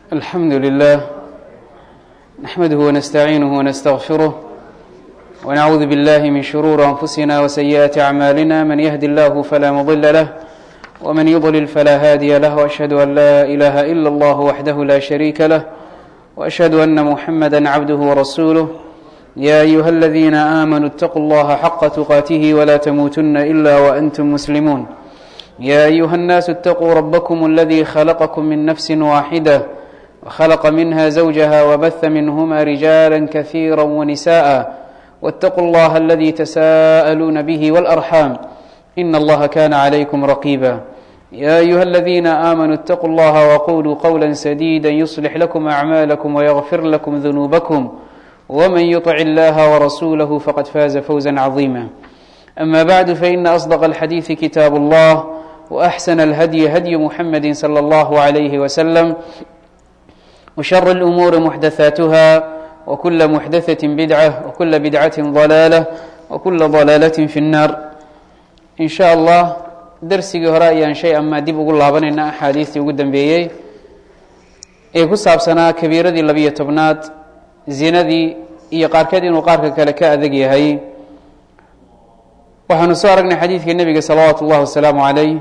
الحمد لله نحمده ونستعينه ونستغفره ونعوذ بالله من شرور أنفسنا وسيئات أعمالنا من يهد الله فلا مضل له ومن يضلل فلا هادي له وأشهد أن لا إله إلا الله وحده لا شريك له وأشهد أن محمدا عبده ورسوله يا أيها الذين آمنوا اتقوا الله حق تقاته ولا تموتن إلا وأنتم مسلمون يا أيها الناس اتقوا ربكم الذي خلقكم من نفس واحدة وخلق منها زوجها وبث منهما رجالا كثيرا ونساء واتقوا الله الذي تساءلون به والأرحام إن الله كان عليكم رقيبا يا أيها الذين آمنوا اتقوا الله وقولوا قولا سديدا يصلح لكم أعمالكم ويغفر لكم ذنوبكم ومن يطع الله ورسوله فقد فاز فوزا عظيما أما بعد فإن أصدق الحديث كتاب الله وأحسن الهدي هدي محمد صلى الله عليه وسلم وشر الأمور محدثاتها وكل محدثة بدعة وكل بدعة ضلالة وكل ضلالة في النار إن شاء الله darsigii hore ayaan shay amaa dib ugu laabanayna axaadiistii ugu dambeeyey ee ku saabsanaa kabiiradii labiyo tobnaad zinadii iyo qaarkeed inuu qaarka kale ka adag yahay waxaanu soo aragnay xadiidkii nebiga salawaatu ullahi wasalaamu calayh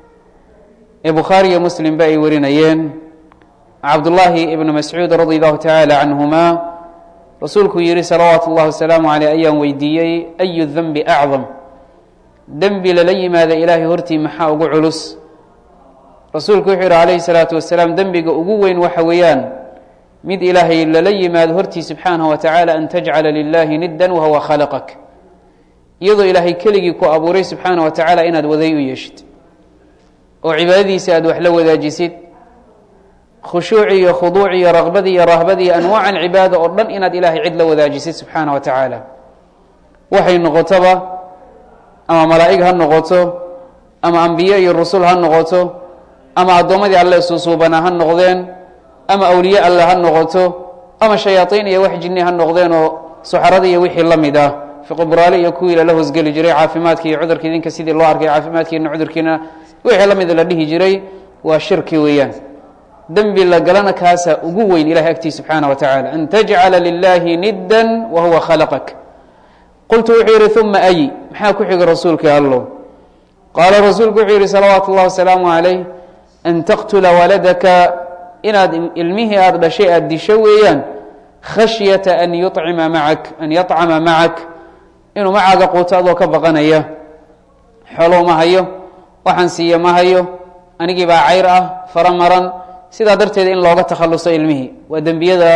ee bukhaari iyo muslimba ay warinayeen cabdullaahi ibnu mascuud radi allahu tacaala canhuma rasuulkuu yihi salawaatu ullahi wasalaamu caleyh ayaan weydiiyey ayu denbi acdam dembi lala yimaada ilaahay hortii maxaa ugu culus rasuulku wuxuu yihi calayhi salaatu wasalaam dembiga ugu weyn waxa weeyaan mid ilaahay lala yimaado hortii subxaanahu wa tacaala an tajcala lilahi niddan wahuwa khalaqak iyadoo ilaahay keligii ku abuuray subxaana wa tacaala inaad waday u yeeshid oo cibaadadiisa aad wax la wadaajisid khushuuci iyo khuduuci iyo raqbadii iyo rahbadii iyo anwaacan cibaada oo dhan inaad ilaahay cid la wadaajisid subxaana wa tacaala waxay noqotoba ama malaa'ig ha noqoto ama ambiye iyo rusul ha noqoto ama addoommadii alle suusuubanaa ha noqdeen ama awliye alle ha noqoto ama shayaaiin iyo wax jinni ha noqdeen oo suxaradii iyo wixii la mid ah fiqbraale iyo kuwii lala hosgeli jiray caafimaadki iyo cudurka idinka sidii loo arkay caafimaadkiina cudurkiina wixii la mida la dhihi jiray waa shirki weeyaan dembi la galana kaasa ugu weyn ilahay agtii subxaana wa tacaala an tajcala lilahi niddan wa huwa khalaqak qultu wuxuu yihi uma ay maxaa ku xiga rasuulka allow qaala rasuulku wuxuu yihi salawaatu اllahi wasalaamu calayh an taqtula waladaka inaad ilmihii aada dhashay aada disho weeyaan khashyata an yucima macak an yacama macak inuu macaaga quuto adoo ka baqanaya xoolow ma hayo waxaan siiya ma hayo anigii baa cayr ah fara maran sidaa darteed in looga takhaluso ilmihii waa dembiyada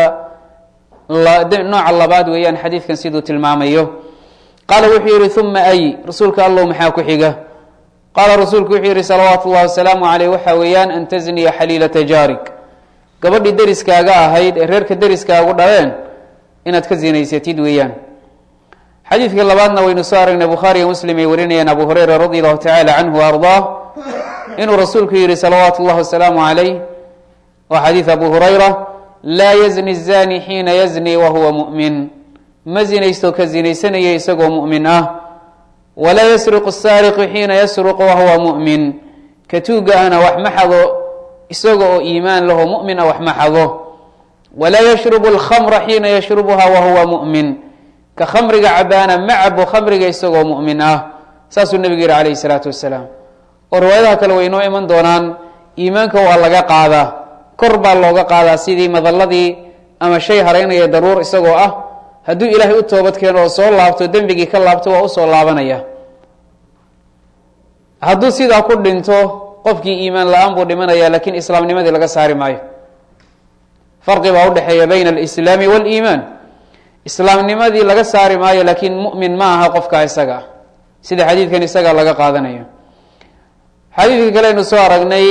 nooca labaad weeyaan xadiidkan siduu tilmaamayo qaala wuxuu yihi uma ay rasuulka allow maxaa ku xiga qaala rasuulku wuxuu yihi salawaatu اllahi wasalaamu caleyh waxa weeyaan an tasniya xaliilata jaarig gabadhii deriskaaga ahayd ee reerka deriskaagu dhaleen inaad ka zinaysatid weeyaan xadiidka labaadna waynu soo aragnay bukhaariyo muslim ay warinayeen abu hureyra radi allahu tacaala canhu wa ardaa inuu rasuulku yihi salawaatu اllahi wasalaamu calayh waa xadiid abu hurayra laa yazni zani xiina yazni wahuwa mu'min ma zinaysto ka zinaysanaya isagoo mu'min ah walaa yasriqu saariqu xiina yasruqu wahuwa mu'min ka tuuga ahna wax ma xado isaga oo iimaan laho mu'min ah wax ma xado walaa yashrubu alkhamra xiina yashrubuha wahuwa mu'min ka khamriga cabaana ma cabo khamriga isagoo mu'min ah saasuu nebigu yihi calayhi salaatu wasalaam oo riwaayadaha kale way inoo iman doonaan iimaanka waa laga qaadaa kor baa looga qaadaa sidii madalladii ama shay haraynaya daruur isagoo ah hadduu ilaahay u toobad keeno oo soo laabto dembigii ka laabto waa usoo laabanaya hadduu sidaa ku dhinto qofkii iimaan la-aan buu dhimanaya lakiin islaamnimadii laga saari maayo farqi baa udhexeeya bayna alislaami waaliimaan islaamnimadii laga saari maayo laakiin mu'min ma aha qofka isaga ah sida xadiidkan isaga laga qaadanayo xadiidka kale aynu soo aragnay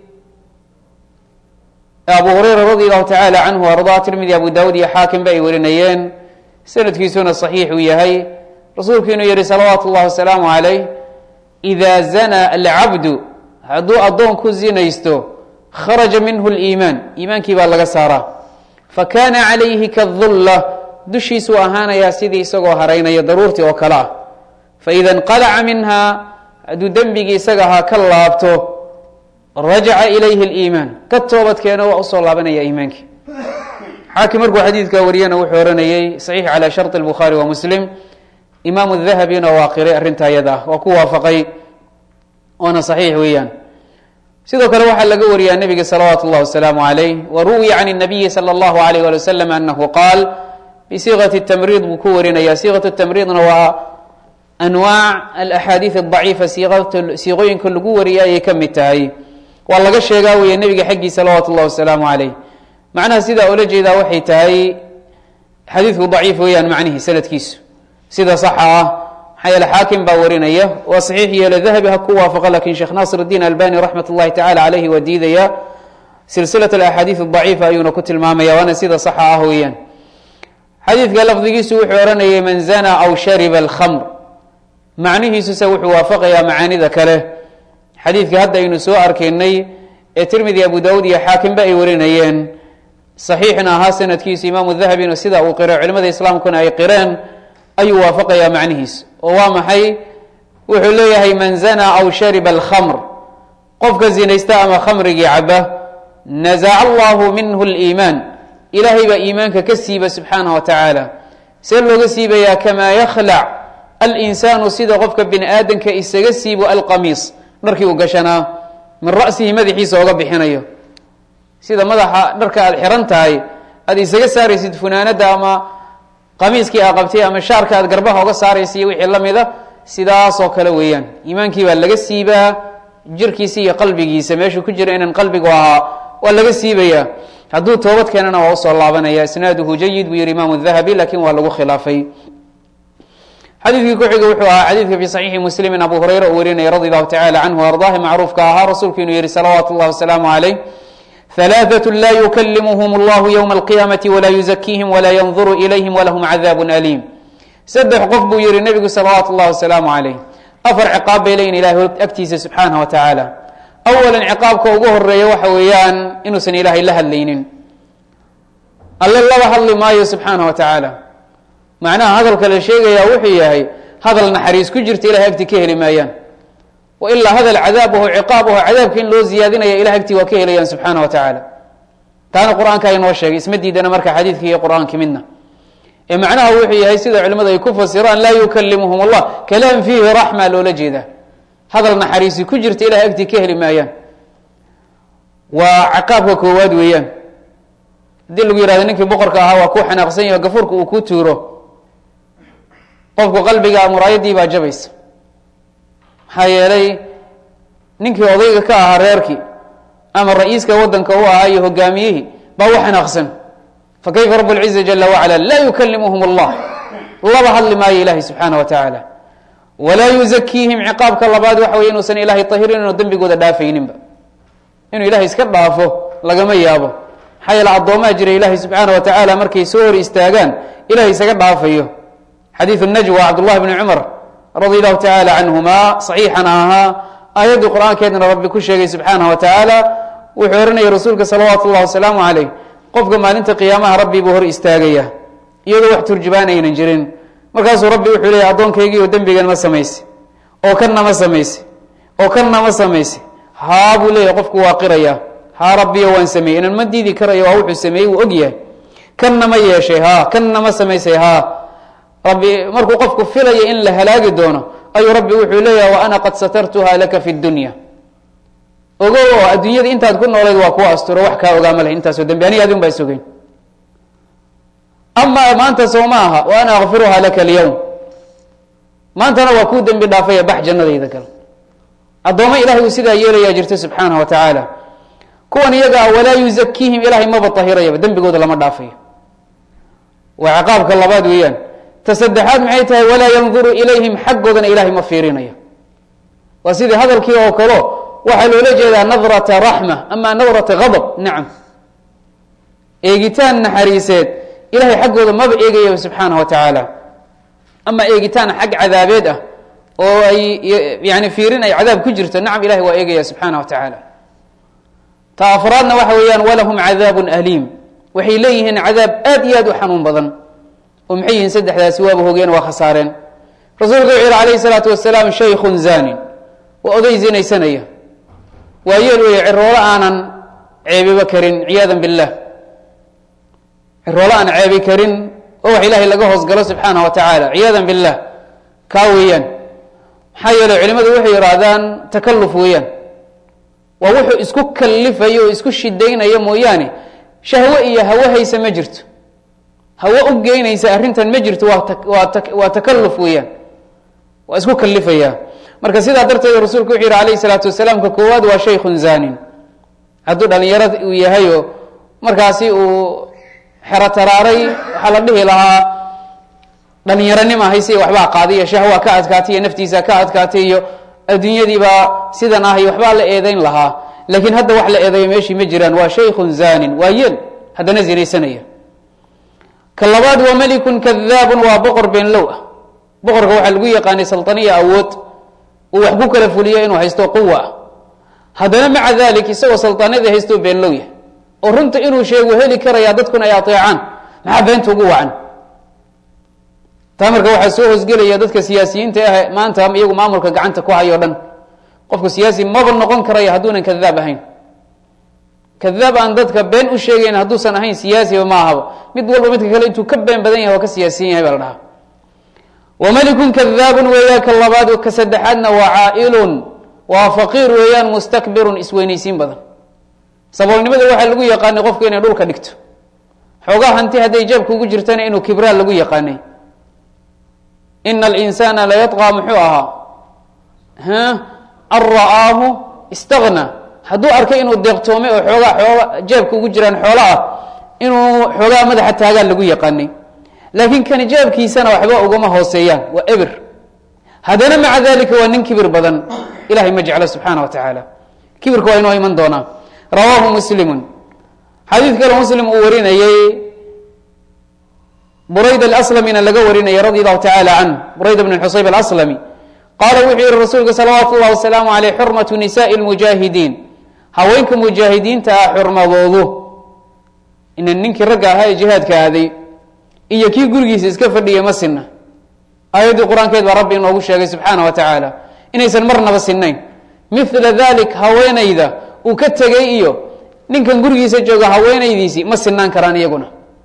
abu hureyra radi allahu tacaala canhu ardaa tirmidi abu daawud iyo xaakimba ay warinayeen sanadkiisuna saxiix uu yahay rasuulku inuu yihi salawaatu اllahi wasalaamu calayh ida zana alcabdu hadduu addoonku zinaysto kharaja minhu liimaan iimaankii baa laga saaraa fakana calayhi kadulla dushiisuu ahaanayaa sidii isagoo haraynaya daruurtii oo kale ah faida inqalaca minha hadduu dembigii isaga ahaa ka laabto rajaca ilayhi اliimaan ka toobadkeeno waa usoo laabanaya iimaankii xaakim markuu xadiidkaa wariyana wuxuu oranayey saxiix calى sharط الbukhaari wa muslim imaamu dahabina waa qiray arrinta ayada ah waa ku waafaqay oona saxiix weeyaan sidoo kale waxaa laga wariyaa nebiga salawaatu اllahi wasalaamu عalayh wa ruwiya can الnabiyi salى اllahu عalayh ali waslm anahu qaal bisiiqati الtamriid buu ku warinaya siiqat tamriidna waa anwaac alaxaadiid الضaciifa siiqooyinka lagu wariya ayay ka mid tahay waa laga sheegaa weeye nebiga xaggii salawaatu اllahi wasalaamu عalayh macnaha sidaa oola jeedaa waxay tahay xadiidku daciif weeyaan macnihi sanadkiisu sida saxa ah maxaa yeele xaakim baa warinaya waa saxiix yeelo dahabi ha ku waafaqa lakin sheekh naasir اdiin albani raxmat اllahi tacala caleyhi waa diidaya silsilat alaxaadiid daciifa ayuuna ku tilmaamaya waana sida saxa ah weeyaan xadiidka lafdigiisu wuxuu ohanayay man zana aw shariba alkhamr macnihiisuse wuxuu waafaqayaa macaanida kale xadiidka hadda aynu soo arkaynay ee tirmidi abu dawud iyo xaakimba ay warinayeen saxiixna ahaa sanadkiisu imaamu dahabina sida uu qiro culimada islaamkuna ay qireen ayuu waafaqayaa macnihiis oo waa maxay wuxuu leeyahay man zana aw shariba alkhamr qofka zinaysta ama khamrigii caba nazaca allahu minhu liimaan ilaahay baa iimaanka ka siiba subxaanah wa tacaala see looga siibayaa kamaa yakhlac alinsaanu sida qofka bini aadanka isaga siibo alqamiis dharkii uu gashanaa min ra'sihi madaxiisa oga bixinayo sida madaxa dharka aada xiran tahay aada isaga saaraysid funaanada ama qamiiskii aa qabtay ama shaarka aad garbaha oga saaraysa iyo wixii lamida sidaasoo kale weeyaan iimaankii baa laga siibaa jirkiisa iyo qalbigiisa meeshuu ku jira inaan qalbigu ahaa waa laga siibayaa hadduu toobad keenana waa usoo laabanaya isnaaduhu jayid buu yihi imaamu dahabi lakin waa lagu khilaafay xadiidkii kuxiga wuxuu ahaa xadiidka fi saxiixi muslimin abu hurayra uu warinaya radi allahu tacala canhu ardaahi macruufka ahaa rasuulku inuu yihi salawaatu llahi wasalaamu calayh ثلاثة لا يكلمهم الله يوم القيامة ولا يزكيهم ولا ينظر إليهم ولهم عذاب أليم سدح qof buu yihi نبgu صلaوaaت الlahi وaسلaaم عaليه أفر cقاab bay leyihin ilahay agtiisa سubحaanaه وataعaalى أولا cقاabka ugu horeeya waxa weeyaan inuusan ilaahay la hadlaynin alle laba hadli maayo سubحaanaه وataعaalى macnaha hadalka la sheegaya wuxuu yahay hadal naxariis ku jirta ilahay agti ka heli maayaan ilaa hadal cadaabaho ciqaabaho cadaabka in loo ziyaadinaya ilah agtii waa ka helayaan subxaana wa tacaala taana qur-aanka inoo sheegay isma diidana marka xadiidka iyo qur-aanki midna ee macnaha wuxuu yahay sida culimadu ay ku fasiraan laa yukalimuhum allah kalaam fiihi raxma loola jeedaa hadal naxariisi ku jirta ilahay agtii ka heli maayaan waa caqaabka koowaad weeyaan haddii lagu yihahdo ninkii boqorka ahaa waa ku xanaaqsan yaho gafuurka uu ku tuuro qofku qalbiga muraayadii baa jabaysa maxaa yeelay ninkii odayga ka ahaa reerkii ama ra-iiska wadanka u ahaa iyo hogaamiyihii baa u xanaaqsan fakayfa rab lciza jala wacala laa yukalimuhum allah laba hadli maayo ilahi subxaana wa tacaala walaa yuzakiihim ciqaabka labaad waxa wey inuusan ilahay tahirin inuu dembigooda dhaafayninba inuu ilahay iska dhaafo lagama yaabo maxaa yeele addoomaa jira ilahi subxaana wa tacaala markay soo hor istaagaan ilahay isaga dhaafayo xadiidu najwa cabdullahi bni cumar radi allahu tacaala canhuma saxiixana ahaa aayaddii qur-aankeedna rabbi ku sheegay subxaanah wa tacaala wuxuu ohanayay rasuulka salawaatu ullahi wasalaamu caleyh qofka maalinta qiyaamaha rabbi buu hor istaagaya iyadoo wax turjubaan aynan jirin markaasuu rabbi wuxuu leeyay addoonkaygiioo dembigan ma samayse oo kanna ma samayse oo kanna ma samayse haa buu leeyahy qofku waa qiraya haa rabbiyo waan sameeyey inan ma diidi karayo waa wuxuu sameeyey wuu og yahay kanna ma yeeshay haa kanna ma samaysay haa rabbi markuu qofku filaya in la halaagi doono ayuu rabbi wuxuu leeyahay wa ana qad satartuha laka fi dunya ogo oo adduunyada intaad ku noolayd waa kuwa asturo wax kaa ogaama leh intaasoo dambi aniga adin baa isogeyn amaa maanta soo ma aha wa ana akfiruha laka alyawm maantana waa kuu dembi dhaafaya bax jannadayda gal addoommo ilahay uu sidaa yeelayaa jirta subxaanah wa tacaala kuwan iyaga ah walaa yuzakiihim ilahay maba tahirayaba dembigooda lama dhaafayo waa ciqaabka labaad weeyaan ta saddexaad maxay tahay walaa yanduru ilayhim xaggoodana ilahay ma fiirinayo waa sidii hadalkii oo kalo waxaa loola jeedaa nadrata raxma ama nadrata gadab nacam eegitaan naxariiseed ilahay xaggooda maba eegayaba subxaanah wa tacaala ama eegitaan xag cadaabeed ah oo ay yani fiirin ay cadaab ku jirto nacam ilahay waa eegaya subxaanah wa tacaala ta afraadna waxa weeyaan walahum cadaabun aliim waxay leeyihiin cadaab aad iyo aad u xanuun badan oo maxay yihiin saddexdaasi waaba hogeen waa khasaareen rasuulku wuxuu yihi alayh salaatu wasalaam shaykun zanin waa oday zinaysanaya waa yeel weeye ciroolo aanan ceebiba karin ciyaada billah ciroolo aan ceebi karin oo wax ilaahay laga hoosgalo subxaana wa tacaala ciyaada billah kaa weeyaan maxaa yeeley culimadu waxay yidhaahdaan takalluf weeyaan waa wuxuu isku kalifayo oo isku shidaynaya mooyaane shahwe iyo hawo haysa ma jirto hawo u geynaysa arrintan ma jirto waa waa waa takalluf weeyaan waa isku kalifaya marka sidaa darteed rasuulku wuxuu yihi alayh isalaatu wasalaam ka koowaad waa shaykun zanin hadduu dhalinyaro uu yahayo markaasi uu xero taraaray waxaa la dhihi lahaa dhalinyaronima hayse waxbaa qaaday iyo shahwa ka adkaatay iyo naftiisa ka adkaatay iyo adduunyadiibaa sidan ah iyo waxbaa la eedeyn lahaa laakiin hadda wax la eedeeyo meeshii ma jiraan waa shaykun zanin waa yel haddana zinaysanaya ka labaad waa melikun kadaabun waa boqor beenlow ah boqorka waxaa lagu yaqaanay salطaniya awood uu wax ku kala fuliyo inuu haysto quwa ah haddana maca dalik isagoo salطanadii haysto beenlow yahay oo runta inuu sheegu heli karaya dadkuna ay ateecaan maxaa beenta ugu wacan taa marka waxaa soo hosgelaya dadka siyaasiyiinta ah maanta iyagu maamulka gacanta ku hayo dhan qofku siyaasi maba noqon karaya hadduunan kadaab ahayn kadaab aan dadka been u sheegayn hadduusan ahayn siyaasiba ma ahaba mid walba midka kale intuu ka been badan yahay waa ka siyaasiyan yahay baa la dhahaa wamalikun kadaabun weeyaan ka labaad ka saddexaadna waa caailun waa faqiir weeyaan mustakbirun isweynaysiin badan saboolnimada waxaa lagu yaqaanay qofku inay dhulka dhigto xoogaa hanti hadday jeebka ugu jirtana inuu kibraa lagu yaqaanay ina alinsana layadqaa muxuu ahaa an ra'aahu istagna hadduu arkay inuu deeqtoomay oo xoogaa xooga jeebka ugu jiraan xoola ah inuu xoogaa madaxa taagaan lagu yaqaanay laakiin kani jeebkiisana waxba ugama hooseeyaan waa ebir haddana maca dalika waa nin kibir badan ilahay ma jeclo subxaana wa tacaala kibirka waa inoo iman doonaa rawaahu muslimun xadiid kale muslim uu warinayey burayd alaslamina laga warinayay radi allahu tacala canh burayd bn xusayb alaslami qaala wuxuu yihi rasuulka salawaatu ullahi wasalaamu aleyh xurmatu nisaai lmujaahidiin haweenka mujaahidiinta ah xurmadoodu ina ninkii ragga ahaa ee jihaadka aaday iyo kii gurigiisa iska fadhiya ma sinna aayaddii qur-aankeed baa rabbi inoogu sheegay subxaana wa tacaala inaysan marnaba sinayn mila dalik haweenayda uu ka tegay iyo ninkan gurigiisa jooga haweenaydiisii ma sinaan karaan iyaguna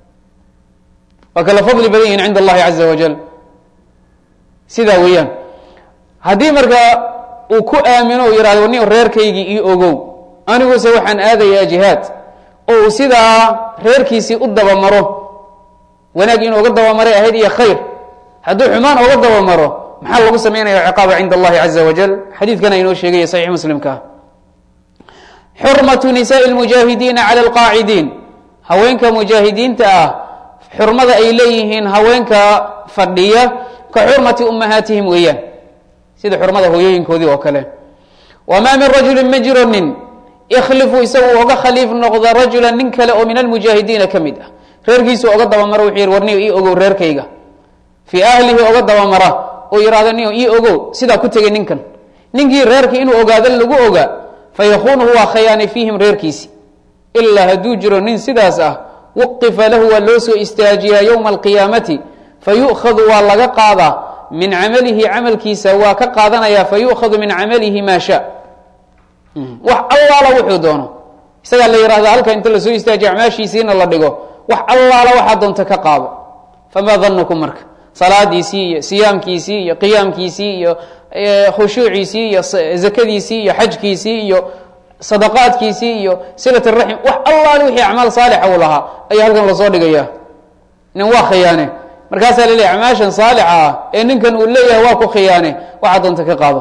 waa kala fadli badan yihin cinda allahi caza wajal sidaa weeyaan haddii marka uu ku aamino u yihahdo ni reerkaygii io ogow aniguse waxaan aadayaa jihaad oo uu sidaa reerkiisii u dabamaro wanaag inuu oga dabamaray ahayd iyo khayr hadduu xumaan oga dabamaro maxaa lagu samaynaya ciqaaba cinda allahi caza wajal xadiidkana inoo sheegaya saxiix muslimka xurmatu nisaai lmujaahidiina cala alqaacidiin haweenka mujaahidiinta ah xurmada ay leeyihiin haweenka fadhiya ka xurmati ummahaatihim weeyaan sida xurmada hooyooyinkoodii oo kale wamaa min rajulin ma jiro nin ikhlifu isagu oga khaliif noqda rajula nin kale oo min almujaahidiina ka mid ah reerkiisu oga dabamara wuxuu yihi war niyo ii ogow reerkayga fii ahlihi oga dabamara oo yihahdo niyo ii ogow sidaa ku tegay ninkan ninkii reerkii inuu ogaado lagu ogaa fayakunuhu waa khayaanay fiihim reerkiisi ilaa hadduu jiro nin sidaas ah waqifa lahu waa loo soo istaajiyaa yowma alqiyaamati fayu'khadu waa laga qaadaa min camalihi camalkiisa waa ka qaadanaya fayu'khadu min camalihi maa sha wax allaala wuxuu doono isagaa la yihahda halka inta lasoo istaajiya acmaashiisiina la dhigo wax allaala waxaa doonta ka qaado famaa danukum marka salaadiisii iyo siyaamkiisii iyo qiyaamkiisii iyo khushuuciisii iyo zakadiisii iyo xajkiisii iyo sadaqaadkiisii iyo silat raxim wax allaale wixii acmaal saalixa uu lahaa ayaa halkan lasoo dhigaya nin waa khiyaane markaasaa la leeya acmaashan saalixa ah ee ninkan uu leeyahay waa ku khiyaane waxaa doonta ka qaado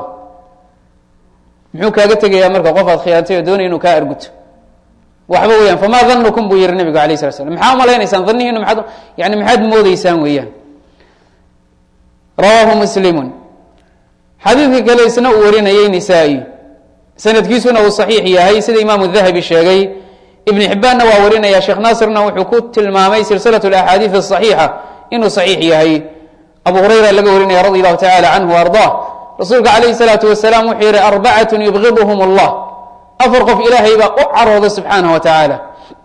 muxuu kaaga tegayaa marka qof aad khiyaantay oo doonay inuu kaa arguto waxba weeyaan famaa danukum buu yihi nabigu alayh sala slam maxaa malaynaysaan danihiinu maaad yani maxaad moodeysaan weeyaan rawaahu muslimun xadiidka kale isna uu warinayey nisaa-i sanadkiisuna uu saxiix yahay sida imaamu dahabi sheegay ibn xibbaanna waa warinaya sheekh naasirna wuxuu ku tilmaamay silsilat axaadiid asaxiixa inuu saxiix yahay abu hurayra laga warinaya radi allahu tacala canhu ardaa rasuulka calayhi salaatu wasalaam wuxuu yihi arbacatun yubgiduhum allah afar qof ilaahay baa u carooda subxaanah wa tacaala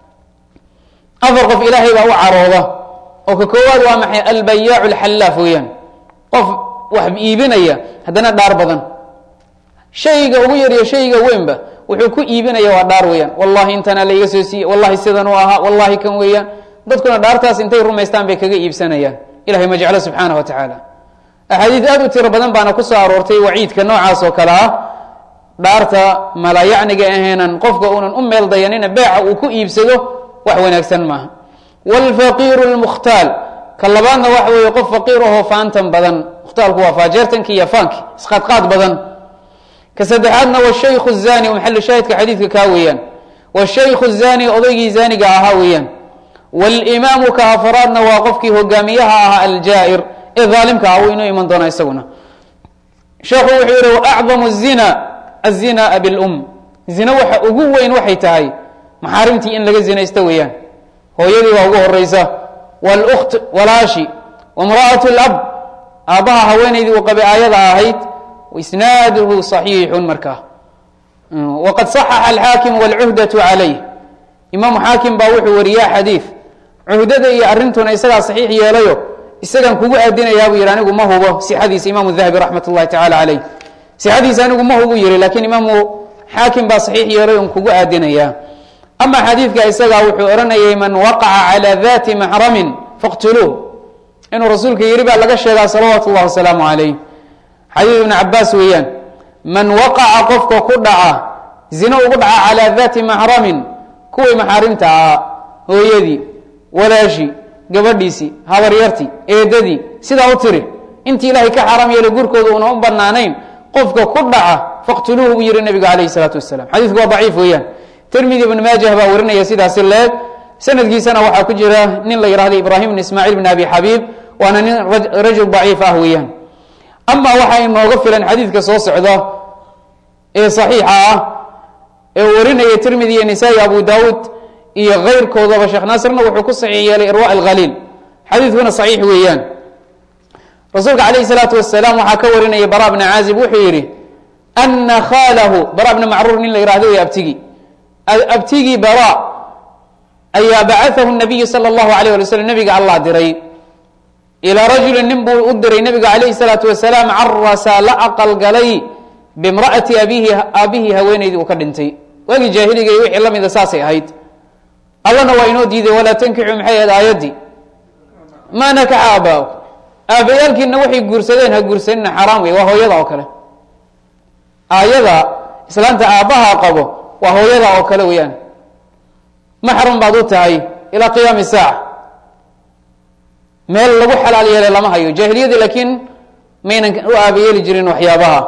afar qof ilaahay baa u carooda oo ka koowaad waa maxay albayaacu alxallaaf weeyaan qof wax iibinaya haddana dhaar badan shayga ugu yariyo shayga weynba wuxuu ku iibinaya waa dhaar weeyaan wallahi intanaa laiga soo siiye wallahi sidan u ahaa wallahi kan weeyaan dadkuna dhaartaas intay rumaystaan bay kaga iibsanayaan ilahay ma jeclo subxaana wa tacaala axaadiid aad u tiro badan baana ku soo aroortay waciidka noocaas oo kale ah dhaarta malayacniga ahaynan qofka uunan u meel dayanina beeca uu ku iibsado wax wanaagsan maaha wlfaqiiru lmukhtaal ka labaadna waxa weeye qof faqiir ahoo faantan badan mukhtaalku waa faajeertanki iyo faanki isqaadqaad badan ka saddexaadna washaykhu zani maxalu shaahidka xadiidka kaa weeyaan washaykhu zani odaygii zaaniga ahaa weeyaan wاlimaamu ka afaraadna waa qofkii hogaamiyaha ahaa aljaa'ir ee daalimka ah uu inoo iman doona isaguna sheekhu wuxuu yihi waacdamu الzina الzina bilum zina waxa ugu weyn waxay tahay maxaarimtii in laga zinaysto weeyaan hooyadii baa ugu horeysa wاlkt walaashi wamra'aة اlab aabbaha haweenaydii uu qabay aayada ahayd isnaaduhu صaxiixu markaa waqad صaxaxa alxaakim wاlcuhdaة calayh imaamu xaakim baa wuxuu wariyaa xadiid cuhdada iyo arrintuna isagaa saxiix yeelayo isagaan kugu aadinayaa buu yihi anigu ma hubo sixadiisa imaamu dahabi raxmat اllahi tacala calayh sixadiisa anigu ma hubu yihi lakiin imaamu xaakim baa saxiix yeelay on kugu aadinayaa ama xadiidka isagaa wuxuu odhanayay man waqaca calى dati maxramin faqtuluuh inuu rasuulka yihi baa laga sheegaa salawaatu اllah wasalaamu calayh xadiid ibn cabaas weeyaan man waqaca qofka ku dhaca zino ugu dhaca calaa dati maxramin kuwii maxaarimta ahaa hooyadii walaashii gabadhiisii habaryartii eedadii sidaa u tiri intii ilaahay ka xaaraam yeelay gurkooda una u banaanayn qofka ku dhaca faqtuluuhu buu yihi nabigu calayh salaatu wasalam xadiidku waa daciif weeyaan tirmidi ibn maajah baa warinaya sidaasi leeg sanadkiisana waxaa ku jira nin la yihahdo ibraahim bn ismaaciil bn abi xabiib waana nin rajul daciif ah weeyaan ama waxaa inooga filan xadiidka soo socda ee saxiixa ah ee uu warinaya tirmidi iyo nisaa-i abu daawuud iyo keyrkoodaba sheekh naasirna wuxuu ku saxiix yeelay irwa alkhaliil xadiidkuna saxiix weeyaan rasuulka calayh salaatu wasalaam waxaa ka warinaya bara bna caazib wuxuu yihi ana khaalahu bara bna macruur nin la yihahdo way abtigi abtigii bara ayaa bacaahu nabiyu sala allahu alayh ali slm nabiga allah diray ilaa rajulin nin buu u diray nabiga calayhi salaatu wasalaam carasa la aqalgalay bimra'ati abihi aabihii haweenaydii uu ka dhintay waagii jaahiliga iyo wixii la mida saasay ahayd allana waa inoo diiday walaa tankixu maxay ahayd aayaddii maa nakaxa aabaa aabbayaalkiina waxay guursadeen ha guursanina xaraam wey waa hooyada oo kale aayada islaanta aabbaha qabo waa hooyada oo kale weeyaan maxram baad u tahay ilaa qiyaami saaca meel lagu xalaal yeelay lama hayo jaahiliyadii laakiin maynan u aabayeeli jirin waxyaabaha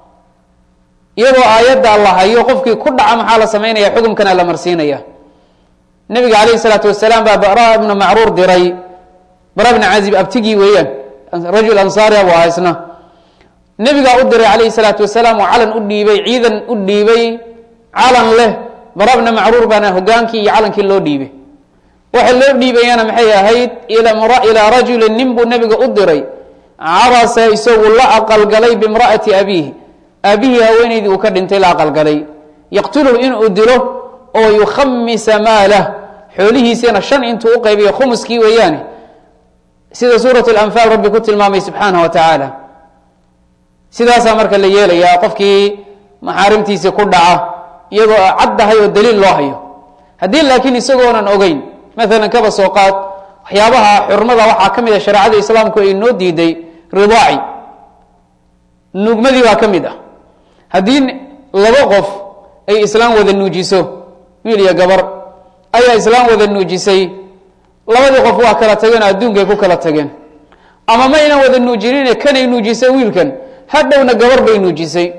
iyadoo aayadda la hayo qofkii ku dhaca maxaa la samaynaya xukumkana la marsiinaya nabiga calayh isalaatu wasalaam baa bara ibna macruur diray bara bna cazib abtigii weeyaan rajul ansaari abu aha isna nebigaa u diray calayhi salaatu wasalaam oo calan u dhiibay ciidan u dhiibay calan leh bara bna macruur baana hogaankii iyo calankii loo dhiibay waxa loo dhiibayana maxay ahayd ilaa rajulin nin buu nebiga u diray carasa isagu la aqalgalay bimra'ati abiihi aabihii haweenaydii uu ka dhintay la aqalgalay yaqtuluhu inuu dilo oo yukhamisa maalah xoolihiisina shan intuu u qaybiyo khumuskii weeyaane sida suurat lanfaal rabbi ku tilmaamay subxaanah wa tacaala sidaasaa marka la yeelayaa qofkii maxaarimtiisii ku dhaca iyadoo caddahay oo daliil loo hayo haddii laakiin isagoonan ogeyn maalan kaba soo qaad waxyaabaha xurmada waxaa ka mid a shareecada islaamku ay noo diiday ridaaci nuugmadii baa ka mid ah haddii laba qof ay islaam wada nuujiso wiil iyo gabar ayaa islaam wada nuujisay labadii qof waa kala tageen oo adduunkay ku kala tageen ama maynan wada nuujinine kanay nuujisay wiilkan hadhowna gabar bay nuujisay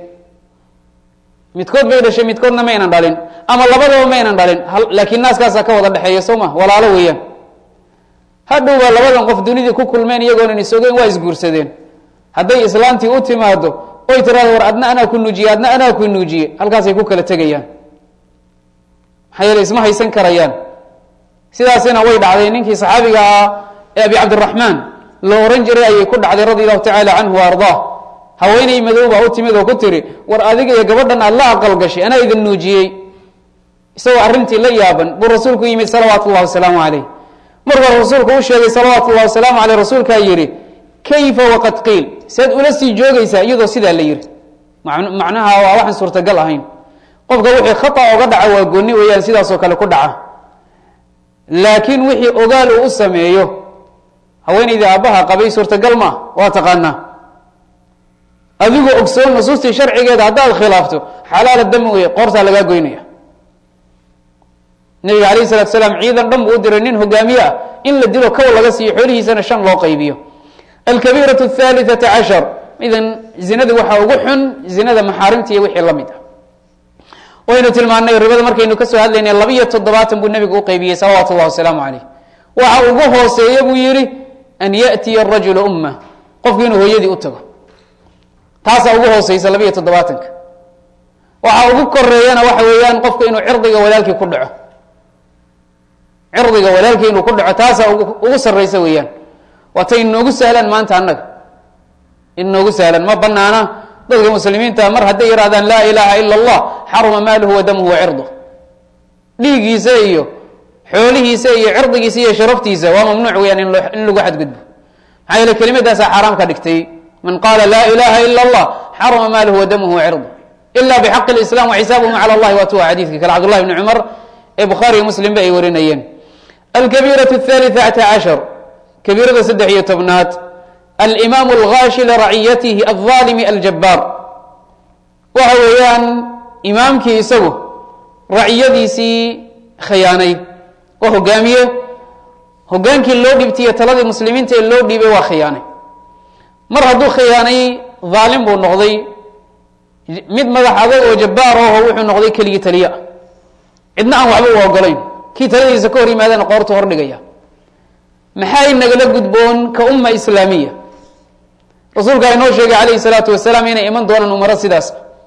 midkood bay dhashay midkoodna maynan dhalin ama labadaba maynan dhalin laakiin naaskaasaa ka wada dhexeeya soo ma walaalo weeyaan hadhowbaa labadan qof dunidii ku kulmeen iyagoonan isogeyn waa isguursadeen hadday islaantii u timaado oy tiraado war adna anaa ku nuujiye adna anaa ku nuujiye halkaasay ku kala tegayaan maxaa yeele isma haysan karayaan sidaasina way dhacday ninkii saxaabiga ahaa ee abi cabdiraxmaan loo ohan jiray ayay ku dhacday radi allahu tacaala canhu wa ardaa haweeney madow baa u timid oo ku tiri war adiga iyo gabadhan aad la aqal gashay anaa idin nuujiyey isagoo arrintii la yaaban buu rasuulku yimid salawaatu llahi wasalaamu caleyh markuu rasuulku u sheegay salawaatu llahi wasalaamu caleyh rasuulkaa yidhi kayfa waqad qiil sead ula sii joogaysaa iyadoo sidaa la yidhi macnaha waa waxaan suurtagal ahayn qofka wixii khata oga dhaca waa gooni weeyaan sidaasoo kale ku dhaca laakiin wixii ogaal uu u sameeyo haweenaydii aabbaha qabay suurtagal maa waa taqaanaa adigoo ogsoon nusuustii sharcigeeda haddaad khilaafto xalaala dami wey qoortaa lagaa goynaya nabiga alayh salatu salaam ciidan dhan buu u diray nin hogaamiye ah in la dilo kow laga siiyo xoolihiisana shan loo qaybiyo alkabiiratu athalitثata cashar idan zinada waxaa ugu xun zinada maxaarimta iyo wixii la mid ah waynu tilmaanay ribada markaynu kasoo hadlaynay labiyo toddobaatan buu nabigu u qaybiyey salawaatu اllah wasalaamu calayh waxa ugu hooseeya buu yihi an yaأtiya rajula umma qofku inuu hooyadii u tago taasaa ugu hooseysa labiyo toddobaatanka waxa ugu koreeyana waxa weeyaan qofku inuu cirdiga walaalkii ku dhaco cirdiga walaalkii inuu ku dhaco taasaa ugu sarreysa weeyaan waatay inoogu sahlaan maanta annaga inoogu sahlan ma banaana dadka muslimiinta mar hadday yidhahdaan laa ilaaha ila allah xaruma maaluhu wa damuhu wa cirduh dhiiggiisa iyo xoolihiisa iyo cirdigiisa iyo sharaftiisa waa mamnuuc weyaan in lagu xadgudbo maxaa yeele kelimadaasaa xaaraam ka dhigtay man qaala laa ilaha ila allah xaruma maaluhu wa damuhu wa cirduh ila bxaqi islam waxisaabuhum cala allahi waatuwa xadiidka kale cabdullahi bni cumar ee bukhaariyo muslim ba ay warinayeen alkabiiraة الثالثة cashar kabiirada saddex iyo tobnaad alimaamu algaashi liraciyatihi alظaalimi aljabaar waxa weeyaan imaamkii isagu raciyadiisii khiyaanay oo hogaamiye hogaankii loo dhibtiyo taladii muslimiinta ee loo dhiibay waa khiyaanay mar hadduu khiyaanay dhaalim buu noqday mid madax adag oo jabbaar aho wuxuu noqday keligii taliya cidna aan waxba u ogolayn kii taladiisa ka hor yimaadana qoortu hordhigaya maxay nagala gudboon ka umma islaamiya rasuulka inoo sheegay calayhi salaatu wasalaam inay iman doonaan umaro sidaas